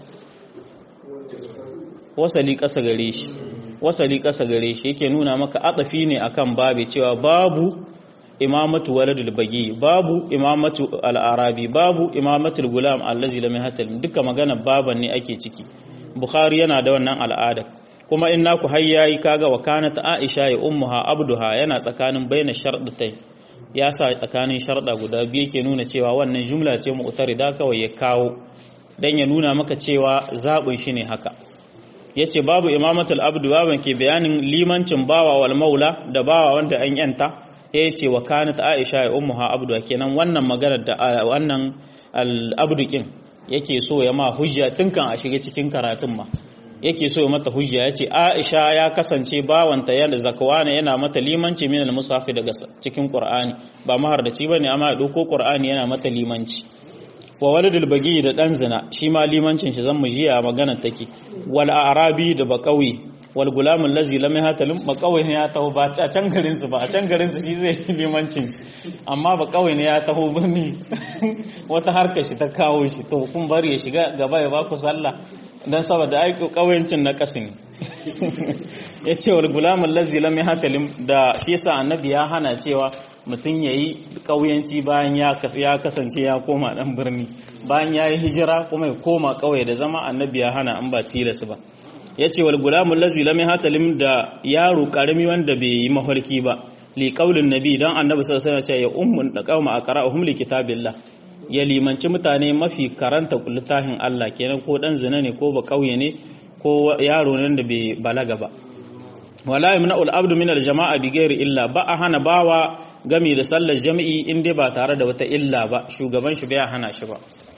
wasali kasa gare shi wasali kasa gare shi yake nuna maka atafi ne akan babu cewa babu imamatu waladul bagi babu imamatu al-arabi babu imamatul gulam allazi lam yahtal duka magana baban ne ake ciki bukhari yana da wannan al'ada kuma in naku har yayi kaga wa kanat aisha ya ummuha abduha yana tsakanin baina shardatai ya sa tsakanin sharda guda biyu yake nuna cewa wannan jumla ce mu'tarida kawai ya kawo dan ya nuna maka cewa zabin shi ne haka yace babu imamatul abdu baban ke bayanin limancin bawa wal maula da bawa wanda an yanta ya ce wa kanat aisha ya ummuha abdu kenan wannan maganar da wannan al-abdukin yake so ya ma hujja tun kan a shiga cikin karatun ma yake so ya mata hujja ya ce aisha ya kasance bawanta yana zakwana yana mata limanci min al-musafi daga cikin qur'ani ba mahardaci bane amma ya dauko qur'ani yana mata limanci wa waladul bagi da dan zina shi ma limancin shi zan mu jiya maganar take wal arabi da baqawi wal gulamun lazi lam yahtalim ba kawai ne ya taho ba a can garin su ba a can garin su shi zai limancin amma ba kawai ne ya taho birni wata harkar shi ta kawo shi to kun bari ya shiga gaba ya baku sallah dan saboda ai kawayancin na kasin ya ce wal gulamun lazi lam yahtalim da shi yasa annabi ya hana cewa mutum yayi kauyanci bayan ya kasance ya koma dan birni bayan ya yi hijira kuma ya koma kauye da zama annabi ya hana an ba tilas ba ya ce wal gulamun lazi lam hatalim da yaro karami wanda bai yi mafarki ba li qaulin nabi dan annabi sallallahu alaihi wasallam ya ummun da qauma aqra'uhum li kitabillah ya limanci mutane mafi karanta littafin Allah kenan ko dan zina ne ko ba kauye ne ko yaro ne da bai balaga ba wala yamna'ul abdu min al-jama'a bi ghairi illa ba a hana bawa gami da sallar jami'i in dai ba tare da wata illa ba shugaban shi bai hana shi ba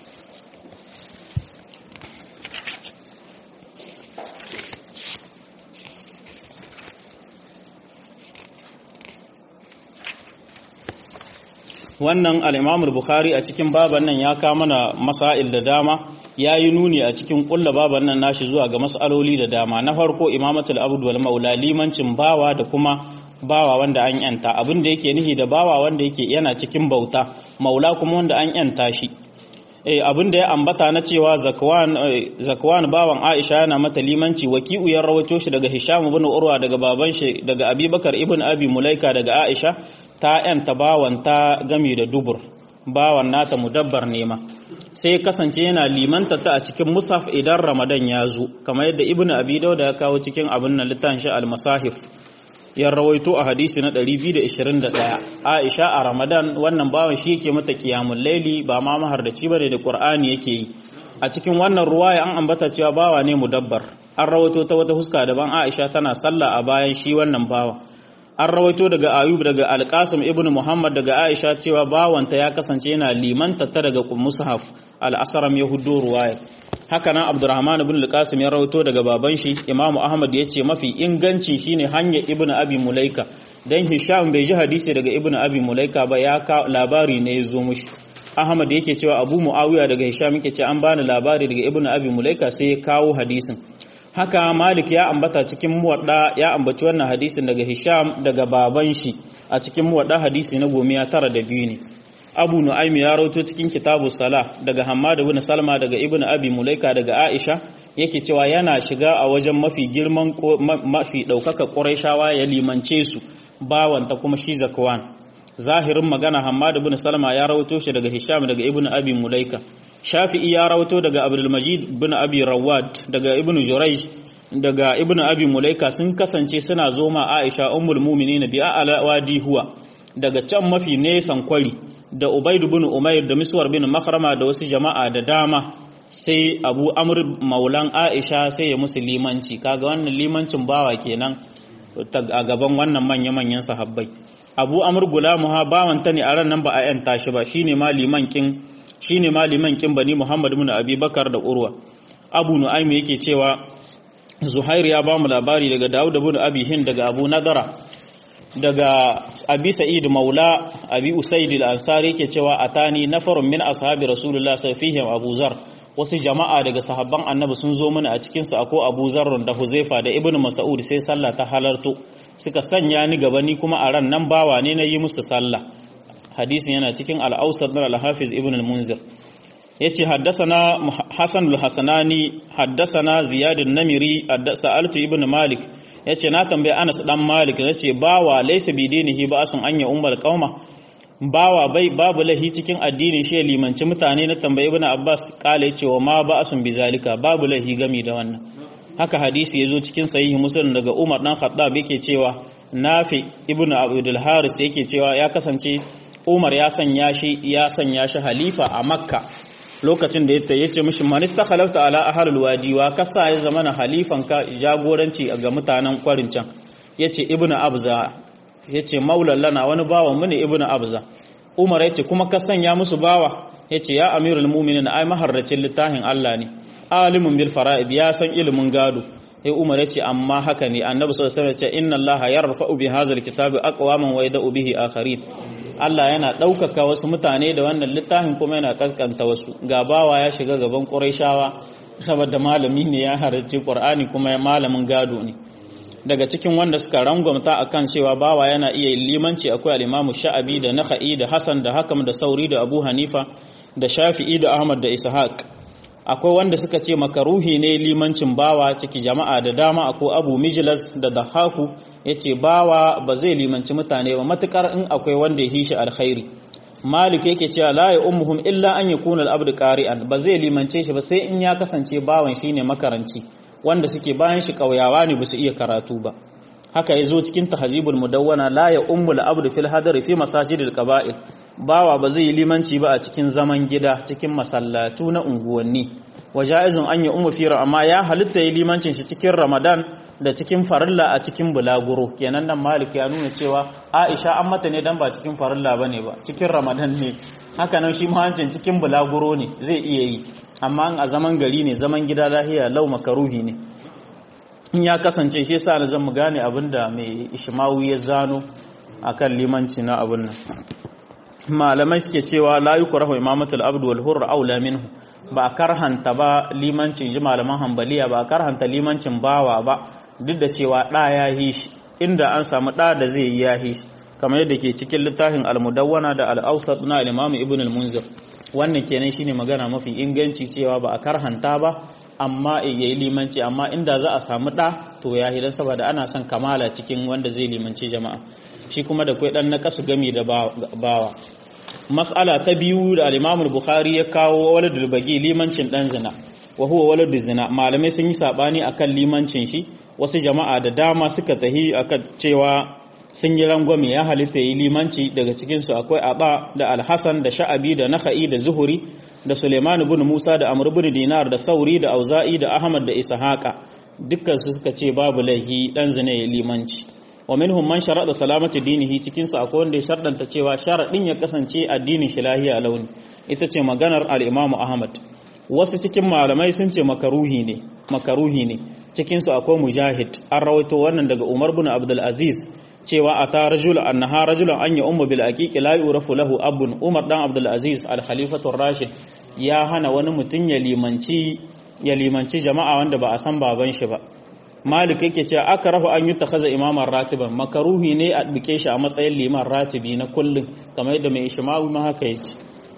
wannan al'imamul bukhari a cikin baban nan ya kama mana masail da dama ya yi nuni a cikin kulla baban nan nashi zuwa ga mas'aloli da dama na farko imamatul abdu wal maula limancin bawa da kuma bawa wanda an yanta abin da yake nihi da bawa wanda yake yana cikin bauta maula kuma wanda an yanta shi eh abin da ya ambata na cewa zakwan zakwan bawan Aisha yana mata limanci waki'u ya rawato shi daga Hisham ibn Urwa daga baban shi daga Abubakar ibn Abi Mulaika daga Aisha ta yanta bawan ta gami da dubur bawan nata mudabbar nema sai kasance yana limanta ta a cikin musaf idan Ramadan ya zo kamar yadda Ibn Abi Dawud ya kawo cikin abin nan littafin shi al-Masahif ya rawaito a hadisi na 221 Aisha a Ramadan wannan bawan shi yake mata qiyamul laili ba ma mahardaci bane da Qur'ani yake yi a cikin wannan ruwaya an ambata cewa bawa ne mudabbar an rawaito ta wata huska daban Aisha tana sallah a bayan shi wannan bawa an rawaito daga Ayub daga Al-Qasim ibn Muhammad daga Aisha cewa bawanta ya kasance yana limanta ta daga Mushaf al-Asram Yahudu ruwaya haka nan Abdurrahman ibn Al-Qasim ya rawaito daga baban shi Imam Ahmad ya ce mafi inganci shine hanyar Ibn Abi Mulaika dan Hisham bai ji hadisi daga Ibn Abi Mulaika ba ya ka labari ne ya zo mushi Ahmad yake cewa Abu Muawiya daga Hisham yake ce an bani labari daga Ibn Abi Mulaika sai ya kawo hadisin haka Malik ya ambata cikin muwadda ya ambaci wannan hadisin daga Hisham daga baban shi a cikin muwadda hadisi na gomiya tara da biyu ne Abu Nu'aym ya rawaito cikin kitabu Salah daga Hammad ibn Salma daga Ibn Abi Mulaika daga Aisha yake cewa yana shiga a wajen mafi girman mafi daukaka Qurayshawa ya limance su bawanta kuma shi Zakwan zahirin magana Hammad ibn Salma ya rawaito shi daga Hisham daga Ibn Abi Mulaika Shafi'i ya rawaito daga Abdul Majid ibn Abi Rawad daga Ibn Jurayj daga Ibn Abi Mulaika sun kasance suna zoma Aisha ummul mu'minin bi a'la wadi huwa daga can mafi nesan kwari da Ubaid ibn Umair da Miswar bin Makhrama da wasu jama'a da dama sai Abu Amr maulan Aisha sai ya musu limanci kaga wannan limancin bawa kenan a gaban wannan manya-manyan sahabbai Abu Amr gulamuha bawanta ne a ran nan ba a yanta shi ba shine ma liman kin shine ma liman kin bani Muhammad ibn Abi Bakar da Urwa Abu Nu'aym yake cewa Zuhair ya ba mu labari daga Dawud ibn Abi Hind daga Abu Nadara daga Abi Sa'id Maula Abi Usaid al-Ansari yake cewa atani nafarun min ashabi Rasulullah sallallahu Abu Zar wasu jama'a daga sahabban Annabi sun zo mana a cikin su akwai Abu Zar da Huzaifa da Ibn Mas'ud sai sallah ta halarto suka sanya ni gaba ni kuma a ran nan bawa ne na yi musu sallah hadisin yana cikin al-Awsat na al-Hafiz Ibn al-Munzir yace haddasana Hasan al-Hasanani haddasana Ziyad an-Namiri sa'altu ibn Malik yace na tambaye Anas dan Malik nace bawa laysa bidinihi ba'sun anya ummul qauma bawa bai babu lahi cikin addinin shi limanci mutane na tambayi ibn Abbas kala yace wa ma ba'sun bizalika babu lahi gami da wannan haka hadisi yazo cikin sahihi Muslim daga Umar dan Khattab yake cewa Nafi ibn Abdul Haris yake cewa ya kasance Umar ya sanya shi ya sanya shi halifa a Makka lokacin da ya ce mishi man istakhalafta ala ahlul wadi wa kasa ya zamana halifan ka jagoranci ga mutanen kwarin can yace ibnu abza yace maulan lana wani bawa mu ne ibnu abza umar yace kuma ka sanya musu bawa yace ya amirul mu'minin ai maharracin littafin Allah ne alimun bil fara'id ya san ilimin gado sai umar yace amma haka ne annabi sallallahu alaihi wasallam yace inna allaha yarfa'u bi hadzal kitabi aqwaman wa yada'u bihi akharin Allah yana ɗaukaka wasu mutane da wannan littafin kuma yana kaskanta wasu gabawa ya shiga gaban ƙurayshawa saboda malami ne ya halarci ƙur'ani kuma ya malamin gado ne daga cikin wanda suka rangwamta akan cewa bawa yana iya limanci akwai al-Imam Sha'abi da Nakhai da Hassan da Hakam da Sauri da Abu Hanifa da Shafi'i da Ahmad da Ishaq akwai wanda suka ce makaruhi ne limancin bawa ciki jama'a da dama akwai Abu Mijlas da Dahaku yace bawa ba zai limanci mutane ba matukar in akwai wanda ya hishi alkhairi Malik yake cewa la ya ummuhum illa an yakuna al-abd qari'an ba zai limance shi ba sai in ya kasance bawan shine makaranci wanda suke bayan shi kauyawa ne ba su iya karatu ba haka yazo cikin tahzibul mudawwana la ya ummul abd fil hadari fi masajidil qaba'il bawa ba zai limanci ba a cikin zaman gida cikin masallatu na unguwanni wajaizun an ya ummu fi amma ya halitta yi limancin shi cikin ramadan da cikin farilla a cikin bulaguro kenan nan malik ya nuna cewa aisha an mata ne dan ba cikin farilla bane ba cikin ramadan ne haka nan shi mahancin cikin bulaguro ne zai iya yi amma a zaman gari ne zaman gida lahiya lau makaruhi ne in ya kasance shi yasa na zan mu gane abinda mai ishmawu ya zano akan limanci na abin nan malamai suke cewa la yukrahu imamatul abd wal hurr aula minhu ba karhanta ba limancin ji malaman hambaliya ba karhanta limancin bawa ba duk da cewa ɗa ya yi shi inda an samu ɗa da zai yi ya yi shi kamar yadda ke cikin littafin almudawwana da al'ausat na al-imam ibn al-munzir wannan kenan shine magana mafi inganci cewa ba a karhanta ba amma ya yi limanci amma inda za a samu ɗa to ya hidan saboda ana son kamala cikin wanda zai limanci jama'a shi kuma da kwai ɗan na kasu gami da bawa mas'ala ta biyu da al bukhari ya kawo waladul bagi limancin dan zina wa huwa waladul zina malamai sun yi sabani akan limancin shi wasu jama'a da dama suka tahi akan cewa sun yi rangwame ya halitta yi limanci daga cikin su akwai aba da al-hasan da sha'abi da nakhai da zuhuri da suleiman ibn musa da amr ibn dinar da sauri da auza'i da ahmad da ishaqa dukkan su suka ce babu laihi dan zina ya limanci wa minhum man sharada salamati dinihi cikin su akwai wanda ya shardanta cewa sharadin ya kasance addinin shi lahiya launi ita ce maganar al-Imam Ahmad wasu cikin malamai sun ce makaruhi ne makaruhi ne cikin su akwai mujahid an rawaito wannan daga Umar bin Abdul Aziz cewa ata rajul annaha rajulan an ya ummu bil aqiqi la yurafu lahu abun Umar dan Abdul Aziz al-Khalifatu rashid ya hana wani mutum ya limanci ya limanci jama'a wanda ba a san baban shi ba malik yake cewa aka rafa an yi takaza imaman ratiban makaruhi ne a duke shi a matsayin liman ratibi na kullum kamar yadda mai ishmawi ma haka yace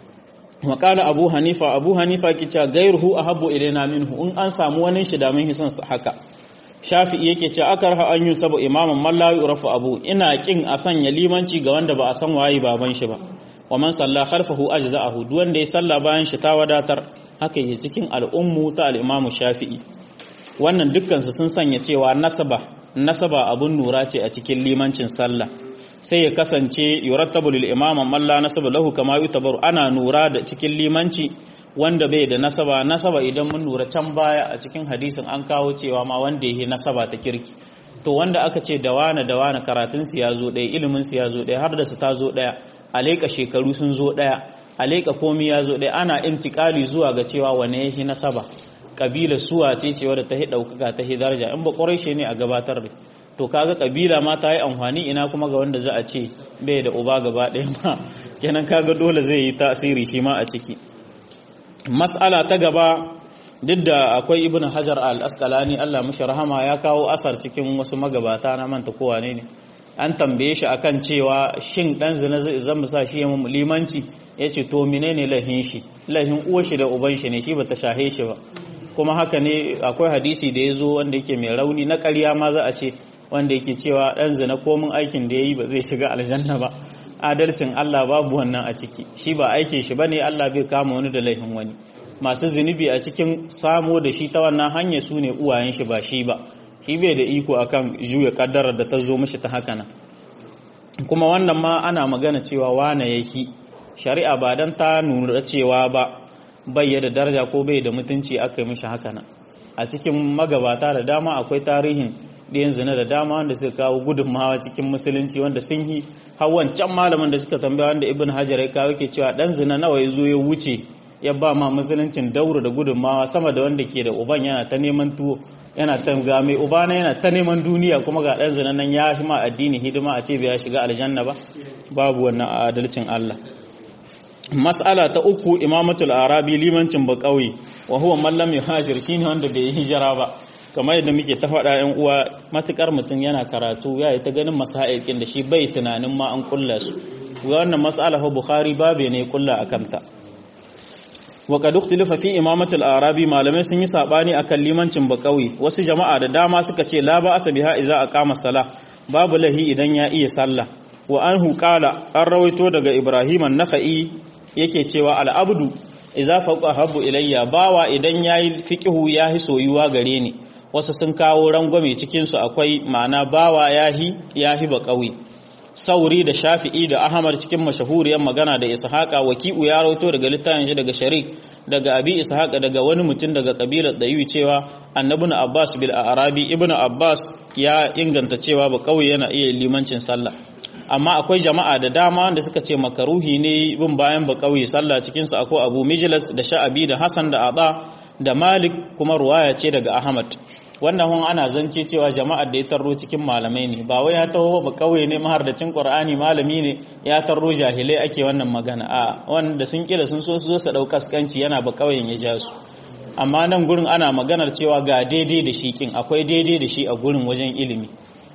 makala abu hanifa abu hanifa ke cewa gairuhu ahabbu ilaina minhu in an samu wani shi da mun hisan haka shafi'i yake cewa aka rafa an yi sabo imaman man la yurafu abu ina kin a sanya limanci ga wanda ba a san waye baban shi ba wa man salla khalfahu ajza'ahu duk wanda ya salla bayan shi ta wadatar haka yake cikin al'ummu ta al-imamu shafi'i wannan dukkansu sun sanya cewa nasaba nasaba abun nura ce a cikin limancin sallah sai ya kasance yurattabu lil imama man la nasaba lahu kama yutabaru ana nura da cikin limanci wanda bai da nasaba nasaba idan mun nura can baya a cikin hadisin an kawo cewa ma wanda yake nasaba ta kirki to wanda aka ce da wane da wane karatun su ya zo ɗaya ilimin su ya zo ɗaya har da su ta zo ɗaya aleka shekaru sun zo ɗaya aleka komi ya zo ɗaya ana intikali zuwa ga cewa wane yake nasaba kabila suwa ce ce wadda ta hi ɗaukaka ta hi daraja in ba ƙwarai ne a gabatar da to kaga kabila ma ta yi amfani ina kuma ga wanda za a ce bai da uba gaba ɗaya ma kenan kaga dole zai yi tasiri shi ma a ciki mas'ala ta gaba duk da akwai ibn hajar al-asqalani Allah mashi rahama ya kawo asar cikin wasu magabata na manta kowa ne ne an tambaye shi akan cewa shin dan zina zai zama sa shi ya limanci ya ce to menene lahin shi lahin uwar shi da uban shi ne shi bata shahe shi ba kuma haka ne akwai hadisi da ya zo wanda yake mai rauni na ƙarya ma za a ce wanda yake cewa dan zina komin aikin da ya yi ba zai shiga aljanna ba adalcin Allah babu wannan a ciki shi ba aikin shi bane Allah bai kama wani da laifin wani masu zunubi a cikin samo da shi ta wannan hanya su ne uwayen shi ba shi ba shi bai da iko akan juya kaddarar da ta zo mishi ta haka nan kuma wannan ma ana magana cewa wane yake shari'a ba dan ta nuna cewa ba bai da daraja ko bai da mutunci aka yi mishi haka nan a cikin magabata da dama akwai tarihin ɗiyan zina da dama wanda suka kawo gudunmawa cikin musulunci wanda sun yi hawan can malamin da suka tambaya wanda ibn hajar ya kawo ke cewa ɗan zina nawa ya zo ya wuce ya ba ma musuluncin daura da gudunmawa sama da wanda ke da uban yana ta neman tuwo yana ta ga mai ubana yana ta neman duniya kuma ga ɗan zina nan ya fi ma addini hidima a ce bai shiga aljanna ba babu wannan adalcin Allah mas'ala ta uku imamatul arabi limancin ba kauye wa huwa man lam yuhajir shine wanda bai hijira ba kamar yadda muke ta faɗa yan uwa matukar mutum yana karatu ya yi ta ganin masa'ikin da shi bai tunanin ma an kulla su ga wannan mas'ala fa bukhari babe ne kulla akan ta wa qad ikhtalafa fi imamatul arabi malamai sun yi sabani akan limancin bakawi wasu jama'a da dama suka ce la ba asabiha idza aqama sala babu lahi idan ya iya sallah wa anhu qala an rawaito daga ibrahim an-nakhai yake cewa al-abdu idza faqa habbu ilayya bawa idan yayi fiqhu yahi soyuwa gare ni wasu sun kawo rangwame cikin su akwai ma'ana bawa yahi yahi bakawi sauri da shafi'i da ahmad cikin mashahuriyar magana da ishaqa waki'u ya rawaito daga littafin shi daga sharik daga abi ishaqa daga wani mutum daga kabilar dayu cewa annabi abbas bil arabi ibnu abbas ya inganta cewa ba kauye yana iya limancin sallah amma akwai jama'a da dama wanda suka ce makaruhi ne bin bayan ba kauye sallah cikin su akwai abu mijlas da sha'abi da hasan da ada da malik kuma ruwaya ce daga ahmad wannan hun ana zance cewa jama'ar da ya tarro cikin malamai ne ba wai ya taho ba kauye ne mahardacin qur'ani malami ne ya tarro jahilai ake wannan magana a wanda sun kila sun so su zo su dau kaskanci yana ba kauyen ya ja su amma nan gurin ana maganar cewa ga daidai da shi kin akwai daidai da shi a gurin wajen ilimi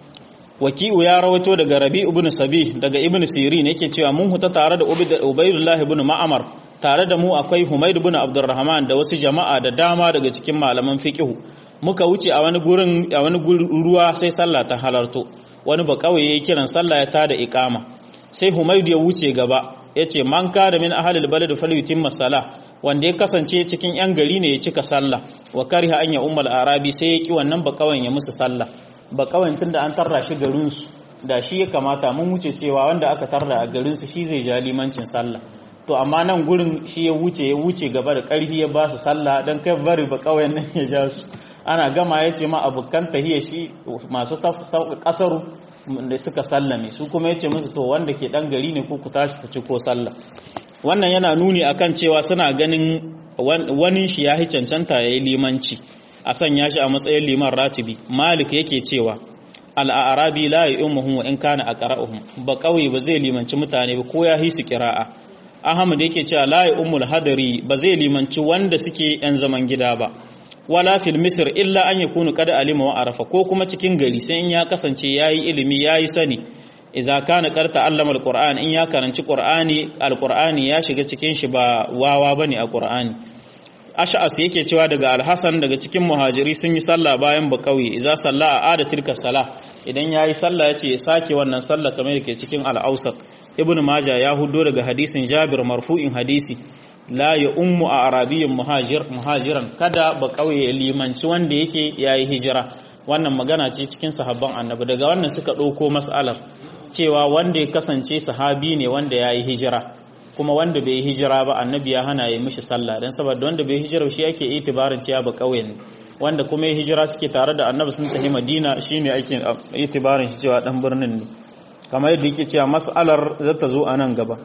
waki'u ya rawaito daga rabi ibn sabi daga ibn sirin yake cewa mun huta tare da ubaydullah ibn ma'amar tare da mu akwai humayd ibn abdurrahman da wasu jama'a da dama daga cikin malaman fiqhu muka wuce a wani gurin a wani ruwa sai sallah ta halarto wani ba kawai yayi kiran sallah ya tada iqama sai humayd ya wuce gaba yace man ka da min ahlil balad falyutimma salah wanda ya kasance cikin yan gari ne ya cika sallah wa kariha an ya ummul arabi sai ya ki wannan ba kawai ya musu sallah ba kawai tunda an tarra shi garin su da shi ya kamata mun wuce cewa wanda aka tarra a garin su shi zai ja limancin sallah to amma nan gurin shi ya wuce ya wuce gaba da karfi ya ba su sallah dan kai bari ba kawai nan ya ja su ana gama ya ce ma abokan tahiyya shi masu kasaru da suka sallame su kuma ya ce musu to wanda ke dan gari ne ko ku tashi ku ci ko sallah wannan yana nuni akan cewa suna ganin wani shi ya cancanta ya yi limanci a sanya shi a matsayin liman ratibi malik yake cewa al'arabi la yi umuhun wa in kana a ƙara'uhun ba kawai ba zai limanci mutane ba ko ya hi su kira'a ahmad yake cewa la yi umul hadari ba zai limanci wanda suke yan zaman gida ba wala fil misr illa an yakunu kada alima wa arafa ko kuma cikin gari sai in ya kasance yayi ilimi yayi sani idza kana qarta allama alquran in ya karanci qur'ani alqur'ani ya shiga cikin shi ba wawa bane a qur'ani ash'as yake cewa daga alhasan daga cikin muhajiri sun yi sallah bayan bakawi idza salla a ada tilka sala idan yayi sallah yace ya sake wannan sallah kamar yake cikin al-awsat ibnu majah ya hudo daga hadisin jabir marfu'in hadisi la ya ummu a arabiyin muhajir muhajiran kada ba kauye limanci wanda yake yayi hijira wannan magana ce cikin sahabban annabi daga wannan suka ɗauko mas'alar cewa wanda ya kasance sahabi ne wanda yayi hijira kuma wanda bai hijira ba annabi ya hana ya mishi sallah dan saboda wanda bai hijira shi yake itibarin cewa ba kauye ne wanda kuma ya hijira suke tare da annabi sun tafi madina shine ake itibarin shi cewa dan birnin ne kamar yadda yake cewa mas'alar zata zo a nan gaba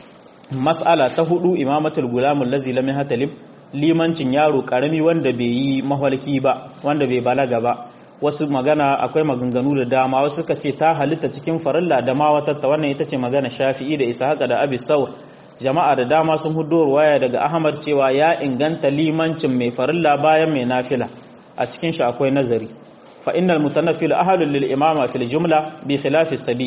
mas'ala ta hudu imamatul gulamul lazi lam yahtalib limancin yaro karami wanda bai yi mahwalki ba wanda bai balaga ba wasu magana akwai maganganu da dama wasu suka ce ta halitta cikin farilla da ma wata ta wannan ita ce magana shafi'i da ishaqa da abi saur jama'a da dama sun hudo ruwaya daga ahmad cewa ya inganta limancin mai farilla bayan mai nafila a cikin shi akwai nazari fa innal mutanaffil ahlul lil imama fil jumla bi khilafi sabi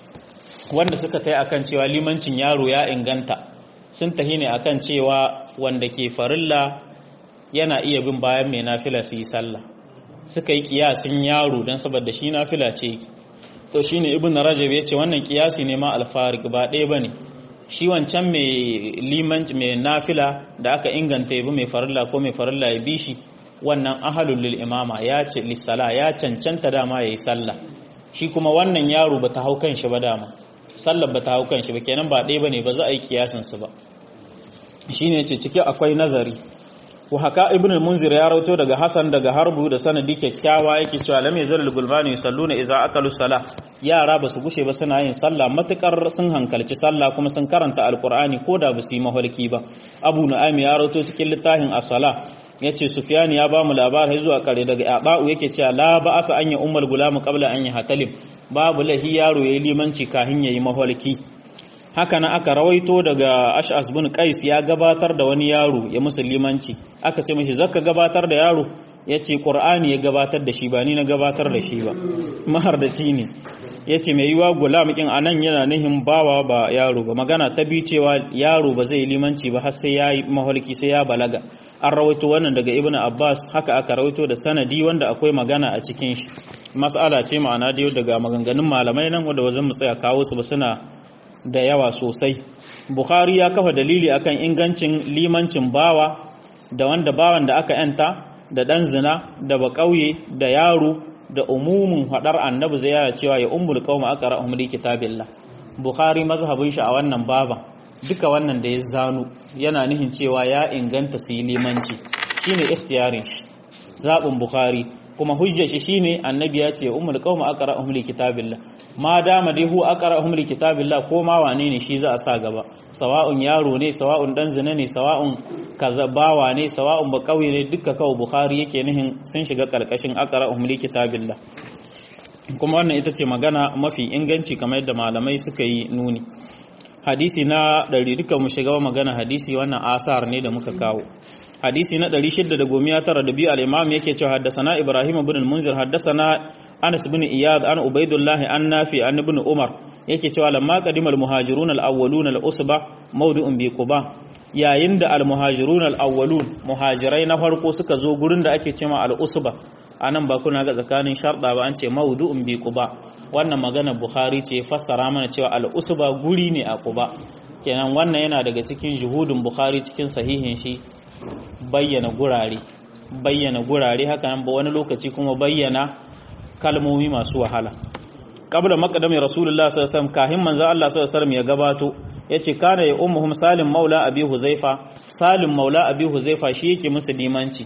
wanda suka tai akan cewa limancin yaro ya inganta sun tahi ne akan cewa wanda ke farilla yana iya bin bayan mai nafila su yi sallah suka yi kiyasin yaro don saboda shi nafila ce to shine ibn rajab ya ce wannan kiyasi ne ma alfarik ba ɗaya bane shi wancan mai limanci mai nafila da aka inganta yabi mai farilla ko mai farilla ya bi shi wannan ahalul lil imama ya ce lissala ya cancanta dama yayi sallah shi kuma wannan yaro bata hau kan shi ba dama sallar bata hau kan shi ba kenan ba ɗaya bane ba za a yi kiyasin su ba shine ce ciki akwai nazari wa haka ibn al-munzir ya rauto daga hasan daga harbu da sanadi kyakkyawa yake cewa lam yazal al-gulmani yusalluna idza akalu salah yara ba su gushe ba suna yin sallah matukar sun hankalci sallah kuma sun karanta alqur'ani ko da ba su yi mahalki ba abu nu'aym ya rauto cikin littafin as-salah yace sufyan ya ba mu labarai zuwa kare daga aba'u yake cewa la ba'asa an ya ummul gulam qabla an yahtalim babu lahi yaro yayi limanci kahin yayi mahalki haka na aka rawaito daga ash'as bin qais ya gabatar da wani yaro ya musulmanci aka ce mishi zaka gabatar da yaro yace qur'ani ya gabatar da shi ba ni na gabatar da shi ba mahardaci ne yace mai yiwa gulam kin anan yana nihin bawa ba yaro ba magana ta bi cewa yaro ba zai limanci ba har sai ya yi maholki sai ya balaga an rawaito wannan daga ibn abbas haka aka rawaito da sanadi wanda akwai magana a cikin shi mas'ala ce ma'ana da daga maganganun malamai nan wanda wazan mu tsaya kawo su ba suna da yawa sosai bukhari ya kafa dalili akan ingancin limancin bawa da wanda bawan da aka yanta da dan zina da bakauye da yaro da umumin hadar annabi zai yana cewa ya ummul qauma aqra'uhum li kitabillah bukhari mazhabin shi a wannan baba duka wannan da ya zanu yana nihin cewa ya inganta su yi limanci shine ikhtiyarin shi zabin bukhari kuma hujjar shi shine annabi ya ce ummul qauma aqra'uhum li kitabillah ma dama dai hu aqra'uhum li kitabillah ko ma wane ne shi za a sa gaba sawa'un yaro ne sawa'un dan zina ne sawa'un kazabawa ne sawa'un ba kauye ne duka kawo bukhari yake nihin sun shiga karkashin aqra'uhum li kitabillah kuma wannan ita ce magana mafi inganci kamar yadda malamai suka yi nuni hadisi na ɗari duka mu shiga magana hadisi wannan asar ne da muka kawo hadisi na 692 al-imam yake cewa haddathana ibrahim ibn al-munzir haddathana anas ibn iyad an ubaidullah an nafi an ibn umar yake cewa lamma qadima al-muhajirun al-awwalun al-usba mawdu'un bi quba yayin da al-muhajirun al-awwalun muhajirai na farko suka zo gurin da ake cewa al-usba anan ba kuna ga tsakanin sharda ba an ce mawdu'un bi quba wannan magana bukhari ce fassara mana cewa al-usba guri ne a quba kenan wannan yana daga cikin juhudin bukhari cikin sahihin shi bayyana gurare bayyana gurare haka nan ba wani lokaci kuma bayyana kalmomi masu wahala qabla maqdami rasulullah sallallahu alaihi wasallam kahin manzo Allah sallallahu alaihi wasallam ya gabato yace kana ya ummuhum salim maula abi huzaifa salim maula abi huzaifa shi yake musu limanci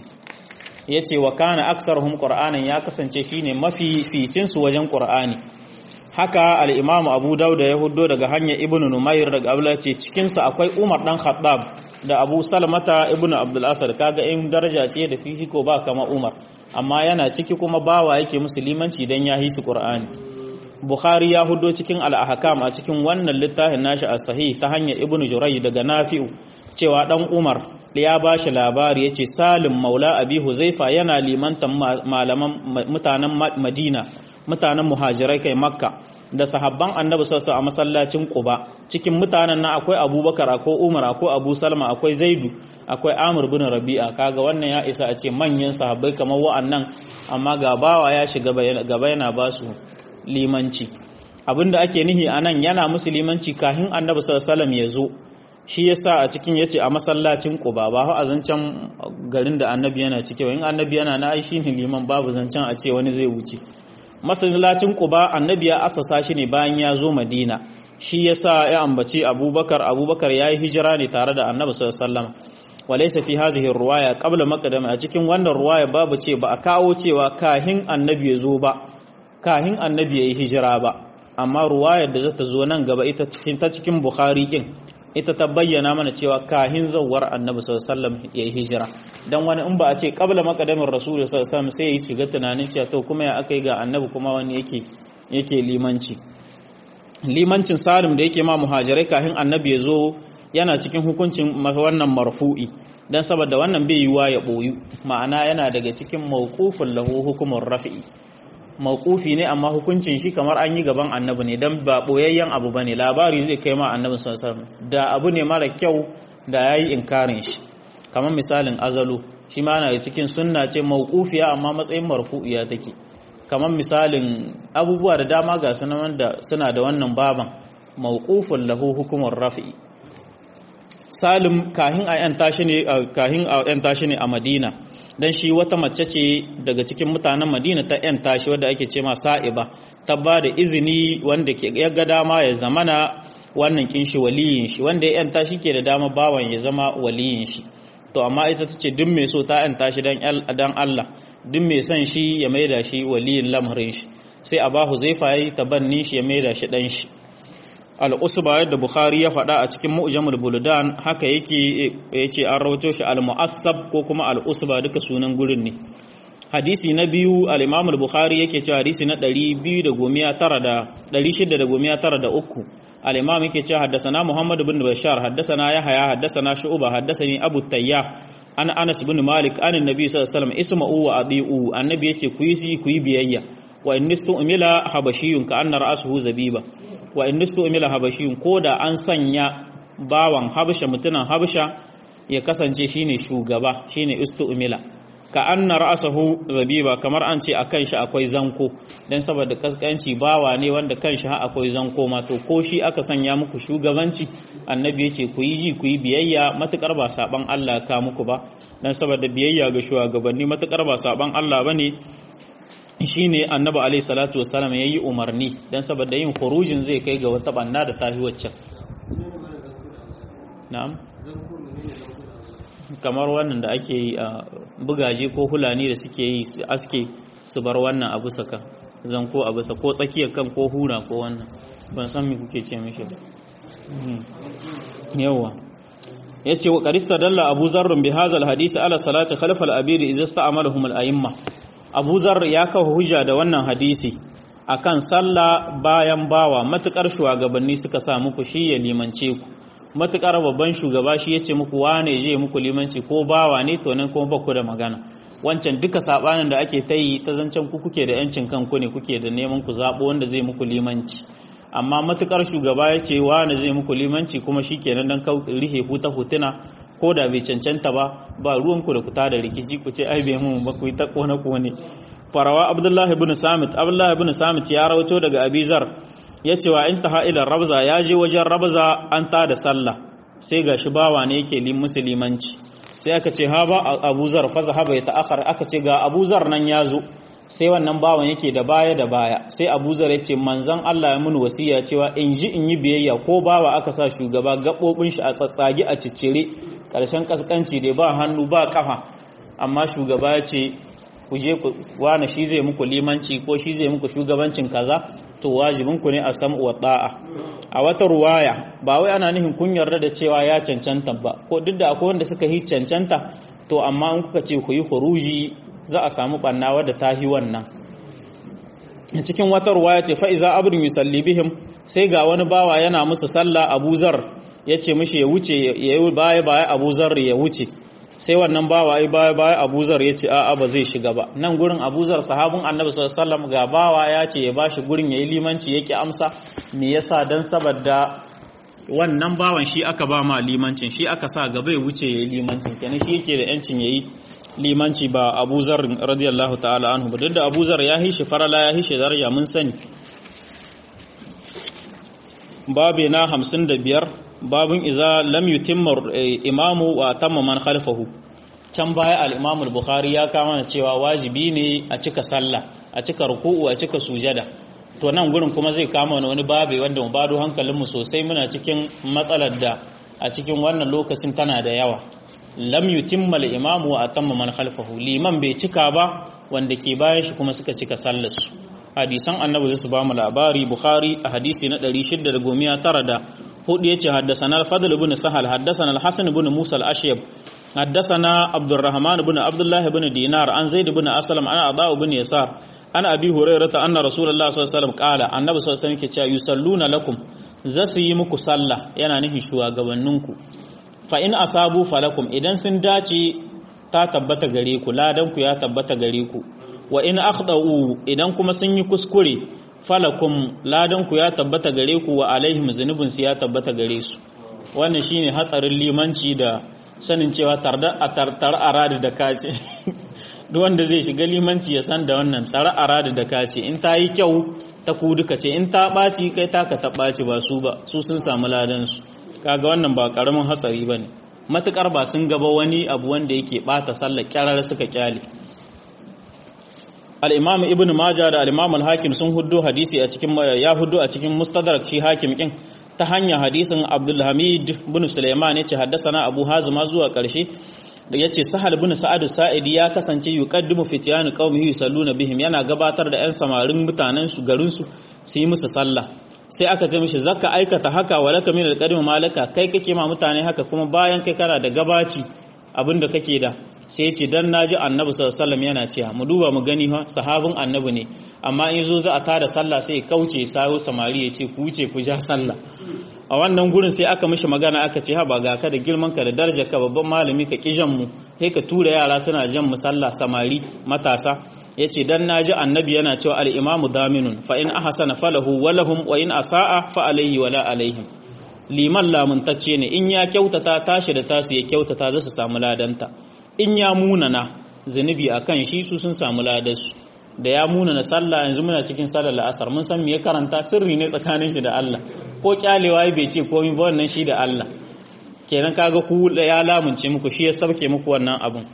yace wa kana aksaruhum qur'anan ya kasance shine mafi ficin su wajen qur'ani haka al-imamu abu dauda ya huddo daga hanyar ibnu numayr daga abdullah ce cikin sa akwai umar dan khattab da abu salmata ibnu abdul asad kaga in daraja ce da fifiko ba kama umar amma yana ciki kuma bawa yake musulmanci dan ya hisu qur'ani bukhari ya huddo cikin al-ahkam a cikin wannan littafin nashi as-sahih ta hanyar ibnu jurayy daga nafi'u cewa dan umar ya bashi labari yace salim maula abi huzaifa yana limantan malaman mutanen madina mutanen muhajirai kai makka da sahabban annabi sassa a masallacin quba cikin mutanen nan akwai abubakar akwai umar akwai abu salma akwai zaidu akwai amir bin rabi'a kaga wannan ya isa a ce manyan sahabbai kamar wa'annan amma ga bawa ya shiga gaba yana ba su limanci abinda ake nihi anan yana musu limanci kahin annabi sallallahu ya zo shi yasa a cikin yace a masallacin quba ba a zancen garin da annabi yana cike in annabi yana na ai shine liman babu zancen a ce wani zai wuce masallacin Quba annabi ya asasa shi ne bayan ya zo Madina shi yasa ya ambaci Abubakar Abubakar yayi hijira ne tare da Annabi sallallahu alaihi wasallam walaysa fi hadhihi ruwaya qabla maqdam a cikin wannan ruwaya babu ce ba a kawo cewa kahin Annabi ya zo ba kahin Annabi yayi hijira ba amma ruwayar da zata zo nan gaba ita cikin ta cikin Bukhari kin ita ta bayyana mana cewa kahin zawar Annabi sallallahu alaihi wasallam yayi hijira dan wani in ba a ce qabla maqdamin rasul sallallahu alaihi wasallam sai ya shiga tunanin cewa to kuma ya akai ga Annabi kuma wani yake yake limanci limancin salim da yake ma muhajirai kafin annabi ya zo yana cikin hukuncin wannan marfu'i dan saboda wannan bai yiwa ya boyu ma'ana yana daga cikin mawqufin lahu hukumar rafi'i mawqufi ne amma hukuncin shi kamar an yi gaban annabi ne dan ba boyayyen abu bane labari zai kai ma annabi sallallahu alaihi wasallam da abu ne mara kyau da yayi inkarin shi kamar misalin azalu shi ma na cikin sunna ce mawqufiya amma matsayin marfu'iya take kamar misalin abubuwa da dama ga sunan da suna da wannan baban mawqufun lahu hukumar rafi'i salim kahin a yan tashi ne kahin a yan tashi ne a madina dan shi wata mace ce daga cikin mutanen madina ta yan tashi wadda ake ce ma sa'iba ta ba da izini wanda ke ya ga dama ya zamana wannan kin shi waliyin shi wanda ya yan tashi ke da dama bawan ya zama waliyin shi to amma ita ta ce duk mai so ta yan tashi dan Allah duk mai son shi ya maida shi waliyin lamarin shi sai abahu zai fayi tabanni shi ya maida shi dan shi al'usba yadda Bukhari ya faɗa a cikin mu'jamul buldan haka yake yace an rawato shi al-mu'assab ko kuma al-usba duka sunan gurin ne hadisi na biyu al-imam al-bukhari yake cewa hadisi na 693 al-imam yake cewa haddathana muhammad ibn bashar haddathana yahya haddathana shu'ba haddathani abu tayyah an anas ibn malik an annabi sallallahu alaihi wasallam isma'u wa adi'u annabi yace ku yi ku yi biyayya wa innistu umila habashiyun ka anna ra'suhu zabiba wa innistu umila habashiyun koda an sanya bawan habasha mutunan habasha ya kasance shine shugaba shine istu umila ka anna ra'sahu zabiba kamar an ce akan shi akwai zanko dan saboda kaskanci bawa ne wanda kan shi akwai zanko ma to ko shi aka sanya muku shugabanci annabi yace ku yi ji ku yi biyayya matukar ba saban Allah ka muku ba dan saboda biyayya ga shugabanni matukar ba saban Allah bane shine annabi alaihi salatu wassalam yayi umarni dan saboda yin khurujin zai kai ga wata banna da tahi waccan na'am kamar wannan da ake yi a bugaje ko hulani da suke yi su aske su bar wannan abu saka zanko abu sa ko tsakiyar kan ko hura ko wannan ban san me kuke ce mishi ba yawa yace wa qarista dalla abu zarrun bi hadha hadisi ala salati khalfa al-abiri idza sta'amalahum al-a'imma abu zarr ya kawo hujja da wannan hadisi akan sallah bayan bawa matukar shugabanni suka sa muku shi ya limance ku matukar babban shugaba shi yace muku wane je muku limanci ko bawa ne to nan kuma baku da magana wancan duka sabanin da ake ta yi ta zancen ku kuke da yancin kanku ne kuke da neman ku zabo wanda zai muku limanci amma matukar shugaba ya ce wane zai muku limanci kuma shikenan dan rihe huta hutuna ko da bai cancanta ba ba ruwanku da ku da rikici ku ce ai bai mun ba ku yi ta kone kone farawa abdullahi ibn samit abdullahi ibn samit ya rawato daga abizar ya ce wa intaha ila rabza ya je wajen rabza an ta da sallah sai ga shi bawa ne yake lim musulmanci sai aka ce ha ba abuzar fa zahaba ya ta'akhar aka ce ga abuzar nan ya zo sai wannan bawan yake da baya da baya sai abuzar ya ce manzon Allah ya mun wasiya cewa in ji in yi biyayya ko bawa aka sa shugaba gabobin shi a tsatsage a ciccire karshen kaskanci dai ba hannu ba kafa amma shugaba ya ce ku je ku wani shi zai muku limanci ko shi zai muku shugabancin kaza to wajibinku ne a sam'u wa ta'a a wata ruwaya ba wai ana nufin kun yarda da cewa ya cancanta ba ko duk da akwai wanda suka yi cancanta to amma in kuka ce ku yi huruji za a samu banna wadda ta yi wannan cikin wata ruwaya ce fa iza abdun yusalli bihim sai ga wani bawa yana musu sallah Abu Zar yace mishi ya wuce ya yi baya baya Abu Zar ya wuce sai wannan bawa ai baya baya Abu Zar yace a'a ba zai shiga ba nan gurin Abu Zar sahabin Annabi sallallahu alaihi wasallam ga bawa ya ce ya bashi gurin yayi limanci yake amsa me yasa dan saboda wannan bawan shi aka ba ma limancin shi aka sa gaba ya wuce yayi limancin kenan shi yake da yancin yayi limanci ba Abu Zar radiyallahu ta'ala anhu ba duk da Abu Zar ya hishi farala ya hishi daraja mun sani babe na 55 babun iza lam yutimma imamu wa tamma man khalfahu can baya al-Imam al-Bukhari ya kama cewa wajibi ne a cika sallah a cika ruku'u a cika sujada to nan gurin kuma zai kama wani babe wanda mu bado hankalinmu sosai muna cikin matsalar da a cikin wannan lokacin tana da yawa lam yutimma al-imamu wa atamma man khalfahu liman bai cika ba wanda ke bayan shi kuma suka cika sallar su hadisan annabi su ba mu labari bukhari a hadisi na 694 da hudu yace haddathana al-fadl ibn sahal haddathana al-hasan ibn musa al-ashyab haddathana abdurrahman ibn abdullah ibn dinar an zaid ibn aslam ana ada ibn yasar ana abi hurairah anna rasulullah sallallahu alaihi wasallam qala annabi sallallahu alaihi wasallam ke cewa yusalluna lakum zasu yi muku sallah yana nufin shugabanninku fa in asabu falakum idan sun dace ta tabbata gare ku ladan ku ya tabbata gare ku wa in akhdau idan kuma sun yi kuskure falakum ladan ku ya tabbata gare ku wa alaihim zunubin su ya tabbata gare su wannan shine hatsarin limanci da sanin cewa tarda a tartar aradi da kace duk wanda zai shiga limanci ya san da wannan tar aradi da kace in ta yi kyau ta ku duka ce in ta ɓaci kai taka ta ɓaci ba su ba su sun samu ladan su kaga wannan ba karamin hatsari bane matukar ba sun gaba wani abu wanda yake bata sallar kyarar suka kyale al-imam ibn majah da al-imam al-hakim sun huddo hadisi a cikin ya huddo a cikin mustadrak shi hakim kin ta hanyar hadisin abdul hamid bin sulaiman yace haddathana abu hazima zuwa karshe da yace sahal bin sa'ad sa'idi ya kasance yuqaddimu fityan qaumihi yusalluna bihim yana gabatar da yan samarin mutanen su garin su su yi musu sallah sai aka ce mishi zakka aikata haka walaka min alqadim malaka kai kake ma mutane haka kuma bayan kai kana da gabaci abinda kake da sai ce dan naji annabi sallallahu alaihi wasallam yana cewa mu duba mu gani ha sahabin annabi ne amma in zo za a tada sallah sai ya kauce sayo samari ya ce ku wuce ku ja sallah a wannan gurin sai aka mishi magana aka ce ha ba ga ka da girman ka da darajar ka babban malami ka kijan mu sai ka tura yara suna jan mu sallah samari matasa yace dan naji annabi yana cewa al imamu daminun fa in ahsana falahu wa lahum wa in asaa fa alayhi wala alaihim liman lamuntacce ne in ya kyautata tashi da tasu ya kyautata za su samu ladanta in ya munana zunubi akan shi su sun samu ladarsu da ya munana sallah yanzu muna cikin sallar la'asar mun san me ya karanta sirri ne tsakanin shi da Allah ko kyalewa bai ce komai ba wannan shi da Allah kenan kaga ku ya lamunce muku shi ya sabke muku wannan abun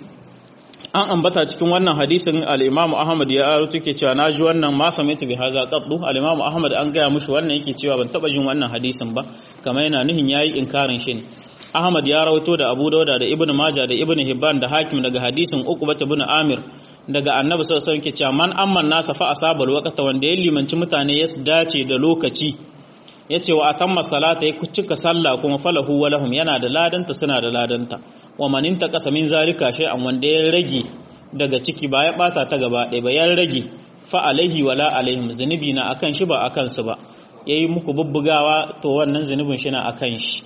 an ambata cikin wannan hadisin al-Imam Ahmad ya aro take cewa naji wannan ma sami'tu bi haza qaddu al-Imam Ahmad an gaya mushi wannan yake cewa ban taba jin wannan hadisin ba kamar yana nuhin yayi inkarin shi ne Ahmad ya rawaito da Abu Dawud da Ibn Majah da Ibn Hibban da Hakim daga hadisin Uqbah ibn Amir daga Annabi sallallahu alaihi wasallam ke cewa man amman nasa fa asabal waqta wanda ya limanci mutane ya dace da lokaci yace wa atamma salata ya cika sallah kuma falahu wa lahum yana da ladanta suna da ladanta wa man intaqasa min zalika shay'an wanda ya rage daga ciki ba ya bata ta gaba ɗaya ba ya rage fa alaihi wala alaihim zunubi na akan shi ba akan su ba yayi muku bubbugawa to wannan zunubin shi na akan shi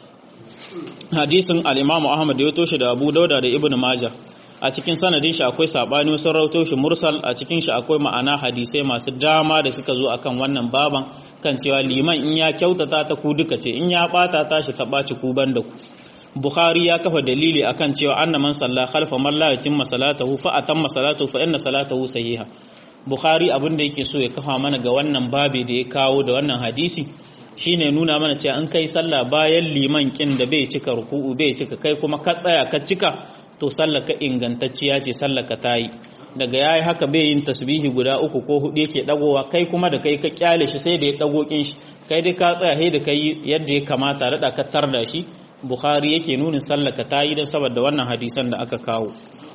hadisin al-Imam Ahmad ya toshe da Abu Dauda da Ibn Majah a cikin sanadin shi akwai sabani wasu rauto shi mursal a cikin shi akwai ma'ana hadisai masu dama da suka zo akan wannan baban kan cewa liman in ya kyautata ta ku duka ce in ya bata ta shi ta baci ku banda ku Bukhari ya kafa dalili akan cewa anna man salla khalfa man la yatimma salatahu fa atamma salatahu fa inna salatahu sahiha Bukhari abin da yake so ya kafa mana ga wannan babe da ya kawo da wannan hadisi shine nuna mana cewa an kai sallah bayan liman kin da bai cika ruku'u bai cika kai kuma ka tsaya ka cika to sallah ka ingantacciya ce sallah ka tayi daga yayi haka bai yin tasbihi guda uku ko hudu yake dagowa kai kuma da kai ka kyale shi sai da ya dago kin shi kai dai ka tsaya sai da kai yadda ya kamata da ka tarda shi bukhari yake nunin sallah ka tayi dan saboda wannan hadisan da aka kawo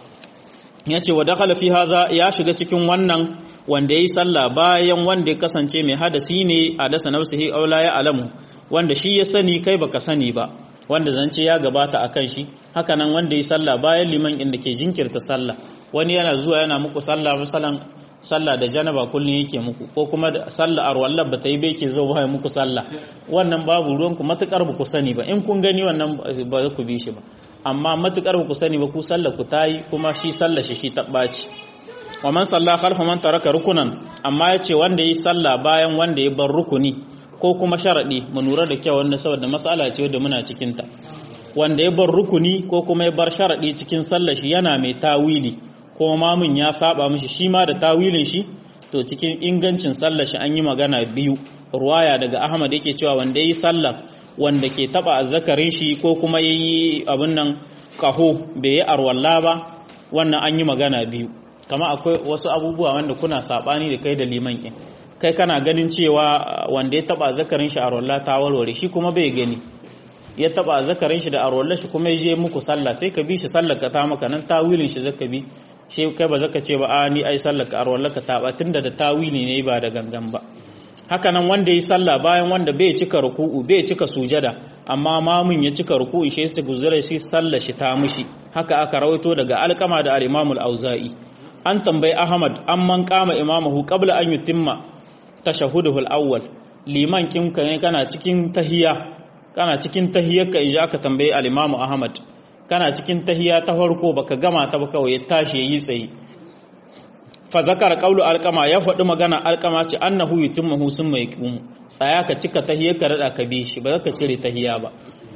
yace wa dakhala fi haza ya shiga cikin wannan wanda yayi sallah bayan wanda ya kasance mai hadasi ne a dasa nafsihi aw la ya alamu wanda shi ya sani kai baka sani ba wanda zance ya gabata akan shi haka nan wanda yayi sallah bayan liman inda ke jinkirta sallah wani yana zuwa yana muku sallah misalan sallah da janaba kullun yake muku ko kuma da sallah arwallah bata yi bai ke zo ba muku sallah wannan babu ruwan ku matukar ba ku sani ba in kun gani wannan ba ku bi shi ba amma matukar ba ku sani ba ku sallah ku tayi kuma shi sallah shi shi tabbaci wa man salla khalfa man taraka rukunan amma yace wanda yi sallah bayan wanda ya bar rukuni ko kuma sharadi mu lura da kyau wanda saboda mas'ala ce da muna cikin ta wanda ya bar rukuni ko kuma ya bar sharadi cikin sallah shi yana mai tawili ko mamun ya saba mishi shi ma da tawilin shi to cikin ingancin sallah shi an yi magana biyu ruwaya daga Ahmad yake cewa wanda yi sallah wanda ke taba azzakarin shi ko kuma yayi abin nan kaho bai yi arwalla ba wannan an yi magana biyu kama akwai wasu abubuwa wanda kuna sabani da kai da liman ɗin kai kana ganin cewa wanda ya taba zakarin shi a rolla ta warware shi kuma bai gani ya taba zakarin shi da a rolla shi kuma ya je muku sallah sai ka bi shi sallar ka ta maka nan tawilin shi zaka bi shi kai ba zaka ce ba a ni ai sallar ka a rolla ka ta ba tunda da tawili ne ba da gangan ba haka nan wanda yi sallah bayan wanda bai cika ruku'u bai cika sujada amma mamun ya cika ruku'u shi sai guzura shi sallar shi ta mushi haka aka rawaito daga alkama da al-imamul auza'i an tambayi Ahmad an man kama imamahu qabla an yutimma tashahuduhu al-awwal liman kinka ne kana cikin tahiya kana cikin tahiyar ka ija ka tambayi al-imamu Ahmad kana cikin tahiya ta farko baka gama ta ba kawai ya tashi yayi tsaye fa zakara qawlu alqama ya faɗi magana alqama ce annahu yutimmu summa yaqumu tsaya ka cika tahiyya ka rada ka bi shi ba ka cire tahiyya ba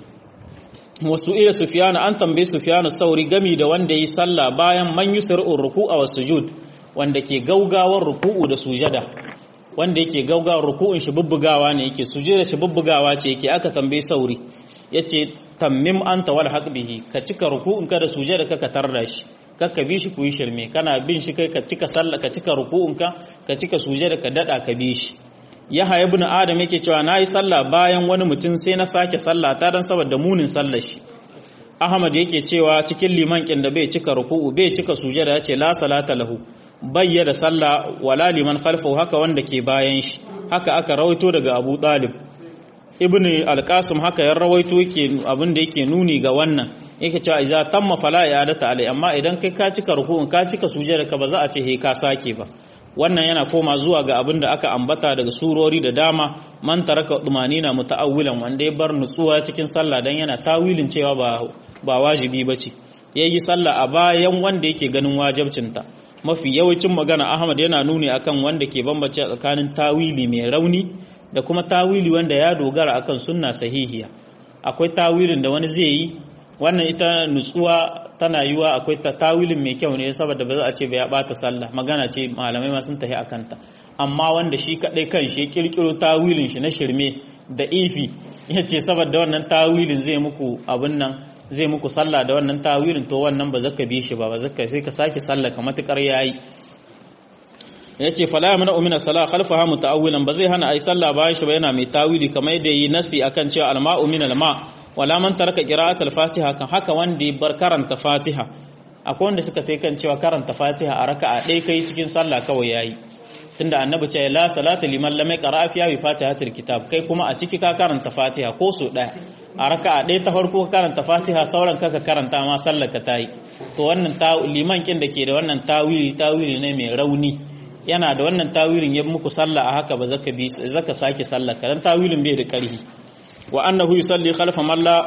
wasu ila sufyana an tambaye sufyana sauri gami da wanda yi sallah bayan man yusri'u ruku'a was sujud wanda ke gaugawar ruku'u da sujada wanda yake gaugawar ruku'un shi bubbugawa ne yake sujada shi bubbugawa ce yake aka tambaye sauri yace tammim anta wal haq bihi ka cika ruku'un ka da sujada ka ka tarda shi kakka bi shi ku yi shirme kana bin shi kai ka cika sallah ka cika ruku'un ka ka cika sujada ka dada ka bi shi Yahya ibn Adam yake cewa nayi sallah bayan wani mutum sai na sake sallah ta dan saboda munin sallar shi Ahmad yake cewa cikin liman kin da bai cika ruku'u bai cika sujada yace la salata lahu bayyana sallah wala liman khalfahu haka wanda ke bayan shi haka aka rawaito daga Abu Talib Ibn al-Qasim haka ya rawaito yake abin da yake nuni ga wannan yake cewa idza tamma fala i'adata alai amma idan kai ka cika ruku'un ka cika sujada ka ba za a ce he ka sake ba wannan yana koma zuwa ga abin da aka ambata daga surori da dama man taraka na muta'awwilan wanda ya bar nutsuwa cikin sallah dan yana tawilin cewa ba ba wajibi bace yayi sallah a bayan wanda yake ganin wajibcinta mafi yawancin magana Ahmad yana nuni akan wanda ke bambance tsakanin tawili mai rauni da kuma tawili wanda ya dogara akan sunna sahihiya akwai tawilin da wani zai yi wannan ita nutsuwa tana yiwa akwai ta tawilin mai kyau ne saboda ba za a ce ba ya bata sallah magana ce malamai ma sun tafi akan ta amma wanda shi kadai kan shi kirkiro tawilin shi na shirme da ifi ya ce saboda wannan tawilin zai muku abin nan zai muku sallah da wannan tawilin to wannan ba zaka bi shi ba ba zaka sai ka sake sallah ka matukar yayi ya ce fala ya mana umina sala khalfaha muta'awwilan ba zai hana ai sallah bayan shi ba yana mai tawili kamar yadda yi nasi akan cewa alma'u min alma wala man taraka qira'at al-fatiha kan haka wanda bar karanta fatiha akwai wanda suka tai kan cewa karanta fatiha a raka'a ɗaya kai cikin sallah kawai yayi tunda annabi ce la salata liman lam yaqra fiha bi fatihatil kitab kai kuma a ciki ka karanta fatiha ko so ɗaya a raka'a ɗaya ta farko ka karanta fatiha sauran ka karanta ma sallar ka tayi to wannan liman kin da ke da wannan tawili tawili ne mai rauni yana da wannan tawilin ya muku sallah a haka ba zaka bi zaka sake sallah kadan tawilin bai da karhi wa annahu yusalli khalfa man la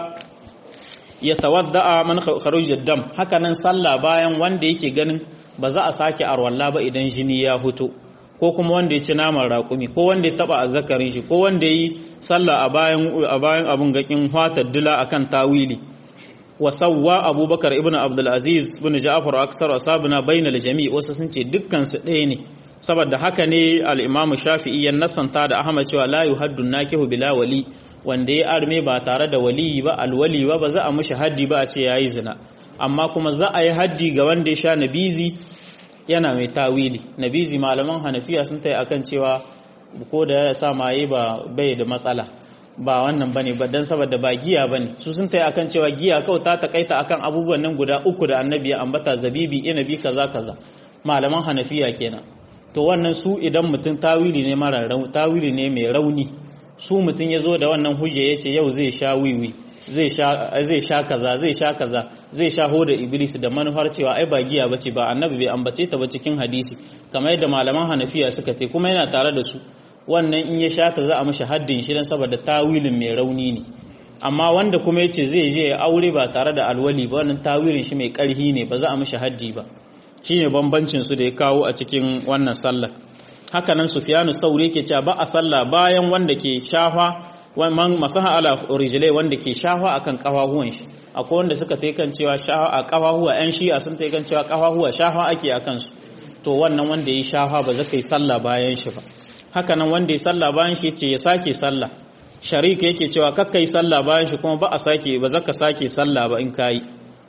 yatawadda man kharuj dam haka nan sallah bayan wanda yake ganin ba za a sake arwalla ba idan jini ya huto ko kuma wanda ya ci naman raƙumi ko wanda ya taba azzakarin shi ko wanda yi sallah a bayan a bayan abun gakin fatar dila akan tawili wa sawwa abubakar ibn abdul aziz ibn ja'far aksar asabuna bainal jami' wasu sun ce dukkan su ɗaya ne saboda haka ne al-imamu shafi'i ya nasanta da ahmad cewa la yuhaddu nakihu bila wali wanda ya arme ba tare da waliyi ba alwali ba ba za a mushi haddi ba a ce yayi zina amma kuma za a yi haddi ga wanda ya sha nabizi yana mai tawili nabizi malaman hanafiya sun tayi akan cewa ko da ya sa maye ba bai da matsala ba wannan bane ba dan saboda ba giya bane su sun tayi akan cewa giya kawai ta takaita akan abubuwan nan guda uku da annabi ya ambata zabibi inabi kaza kaza malaman hanafiya kenan to wannan su idan mutum tawili ne mara tawili ne mai rauni su mutum ya zo da wannan hujja ya ce yau zai sha wiwi zai sha kaza zai sha kaza zai sha hoda iblis da manufar cewa ai ba giya bace ba annabi bai ambace ta ba cikin hadisi kamar yadda malaman hanafiya suka te kuma yana tare da su wannan in ya sha ta za a mishi haddin shi dan saboda tawilin mai rauni ne amma wanda kuma yace zai je ya aure ba tare da alwali ba wannan tawilin shi mai karhi ne ba za a mishi haddi ba shine bambancin su da ya kawo a cikin wannan sallar haka nan sufyanu sauri yake cewa ba a sallah bayan wanda ke shafa man masaha ala rijlai wanda ke shafa akan kafahuwan shi akwai wanda suka tai kan cewa shafa a kafahuwa yan shi'a sun tai kan cewa kafahuwa shafa ake akan su to wannan wanda yi shafa ba zaka yi sallah bayan shi ba haka nan wanda ya sallah bayan shi yace ya sake sallah sharika yake cewa kakkai sallah bayan shi kuma ba a sake ba zaka sake sallah ba in kai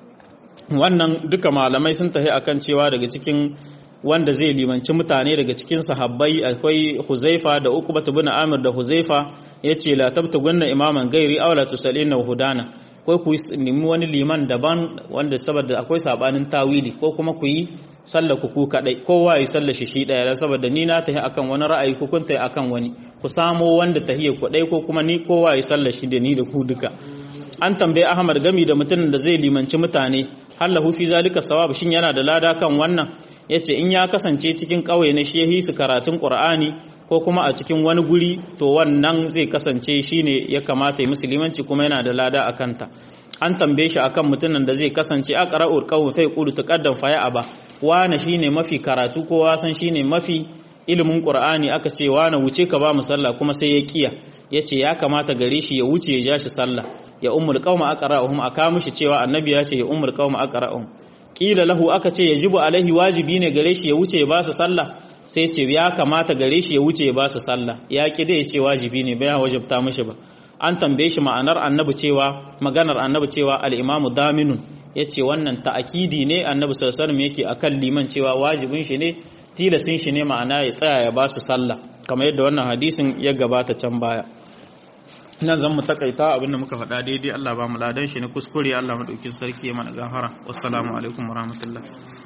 wannan duka malamai sun tafi akan cewa daga cikin wanda zai limanci mutane daga cikin sahabbai akwai Huzaifa da Uqba ibn Amir da Huzaifa yace la tabtagunna imaman gairi aw la tusallina hudana ko ku nemi wani liman daban wanda saboda akwai sabanin tawili ko kuma ku yi sallar ku ku kadai kowa yi sallar shi shi daya saboda ni na tahi akan wani ra'ayi ku kun tahi akan wani ku samo wanda tahiyya ku dai ko kuma ni kowa yi sallar shi da ni da ku duka an tambaye Ahmad gami da mutumin da zai limanci mutane hallahu fi zalika sawab shin yana da lada kan wannan yace in ya kasance cikin ƙauye na shehi su karatun Qur'ani ko kuma a cikin wani guri to wannan zai kasance shine ya kamata ya musulmanci kuma yana da lada a kanta an tambaye shi akan mutumin da zai kasance aqra'ul qawm fa yaqulu taqaddam fa aba wane shine mafi karatu ko wasan shine mafi ilimin qur'ani aka ce wane wuce ka ba mu sallah kuma sai ya kiya yace ya kamata gare shi ya wuce ya ja shi sallah ya ummul qauma aqra'uhum aka mishi cewa annabi ya ce ya ummul qauma aqra'uhum kila lahu aka ce yajibu alaihi wajibi ne gare shi ya wuce ya ba su sallah sai ce ya kamata gare shi ya wuce ya ba su sallah ya ki dai ce wajibi ne bai wajibta mishi ba an tambaye shi ma'anar annabi cewa maganar annabi cewa al-imamu daminun yace wannan ta'akidi ne annabi sallallahu alaihi wasallam yake akan liman cewa wajibin shi ne tilasin shi ne ma'ana ya tsaya ya ba su sallah kamar yadda wannan hadisin ya gabata can baya nan zan mu takaita abinda muka faɗa daidai Allah ba mu ladan shi ne kuskure Allah madaukin sarki ya mana gafara wassalamu alaikum warahmatullahi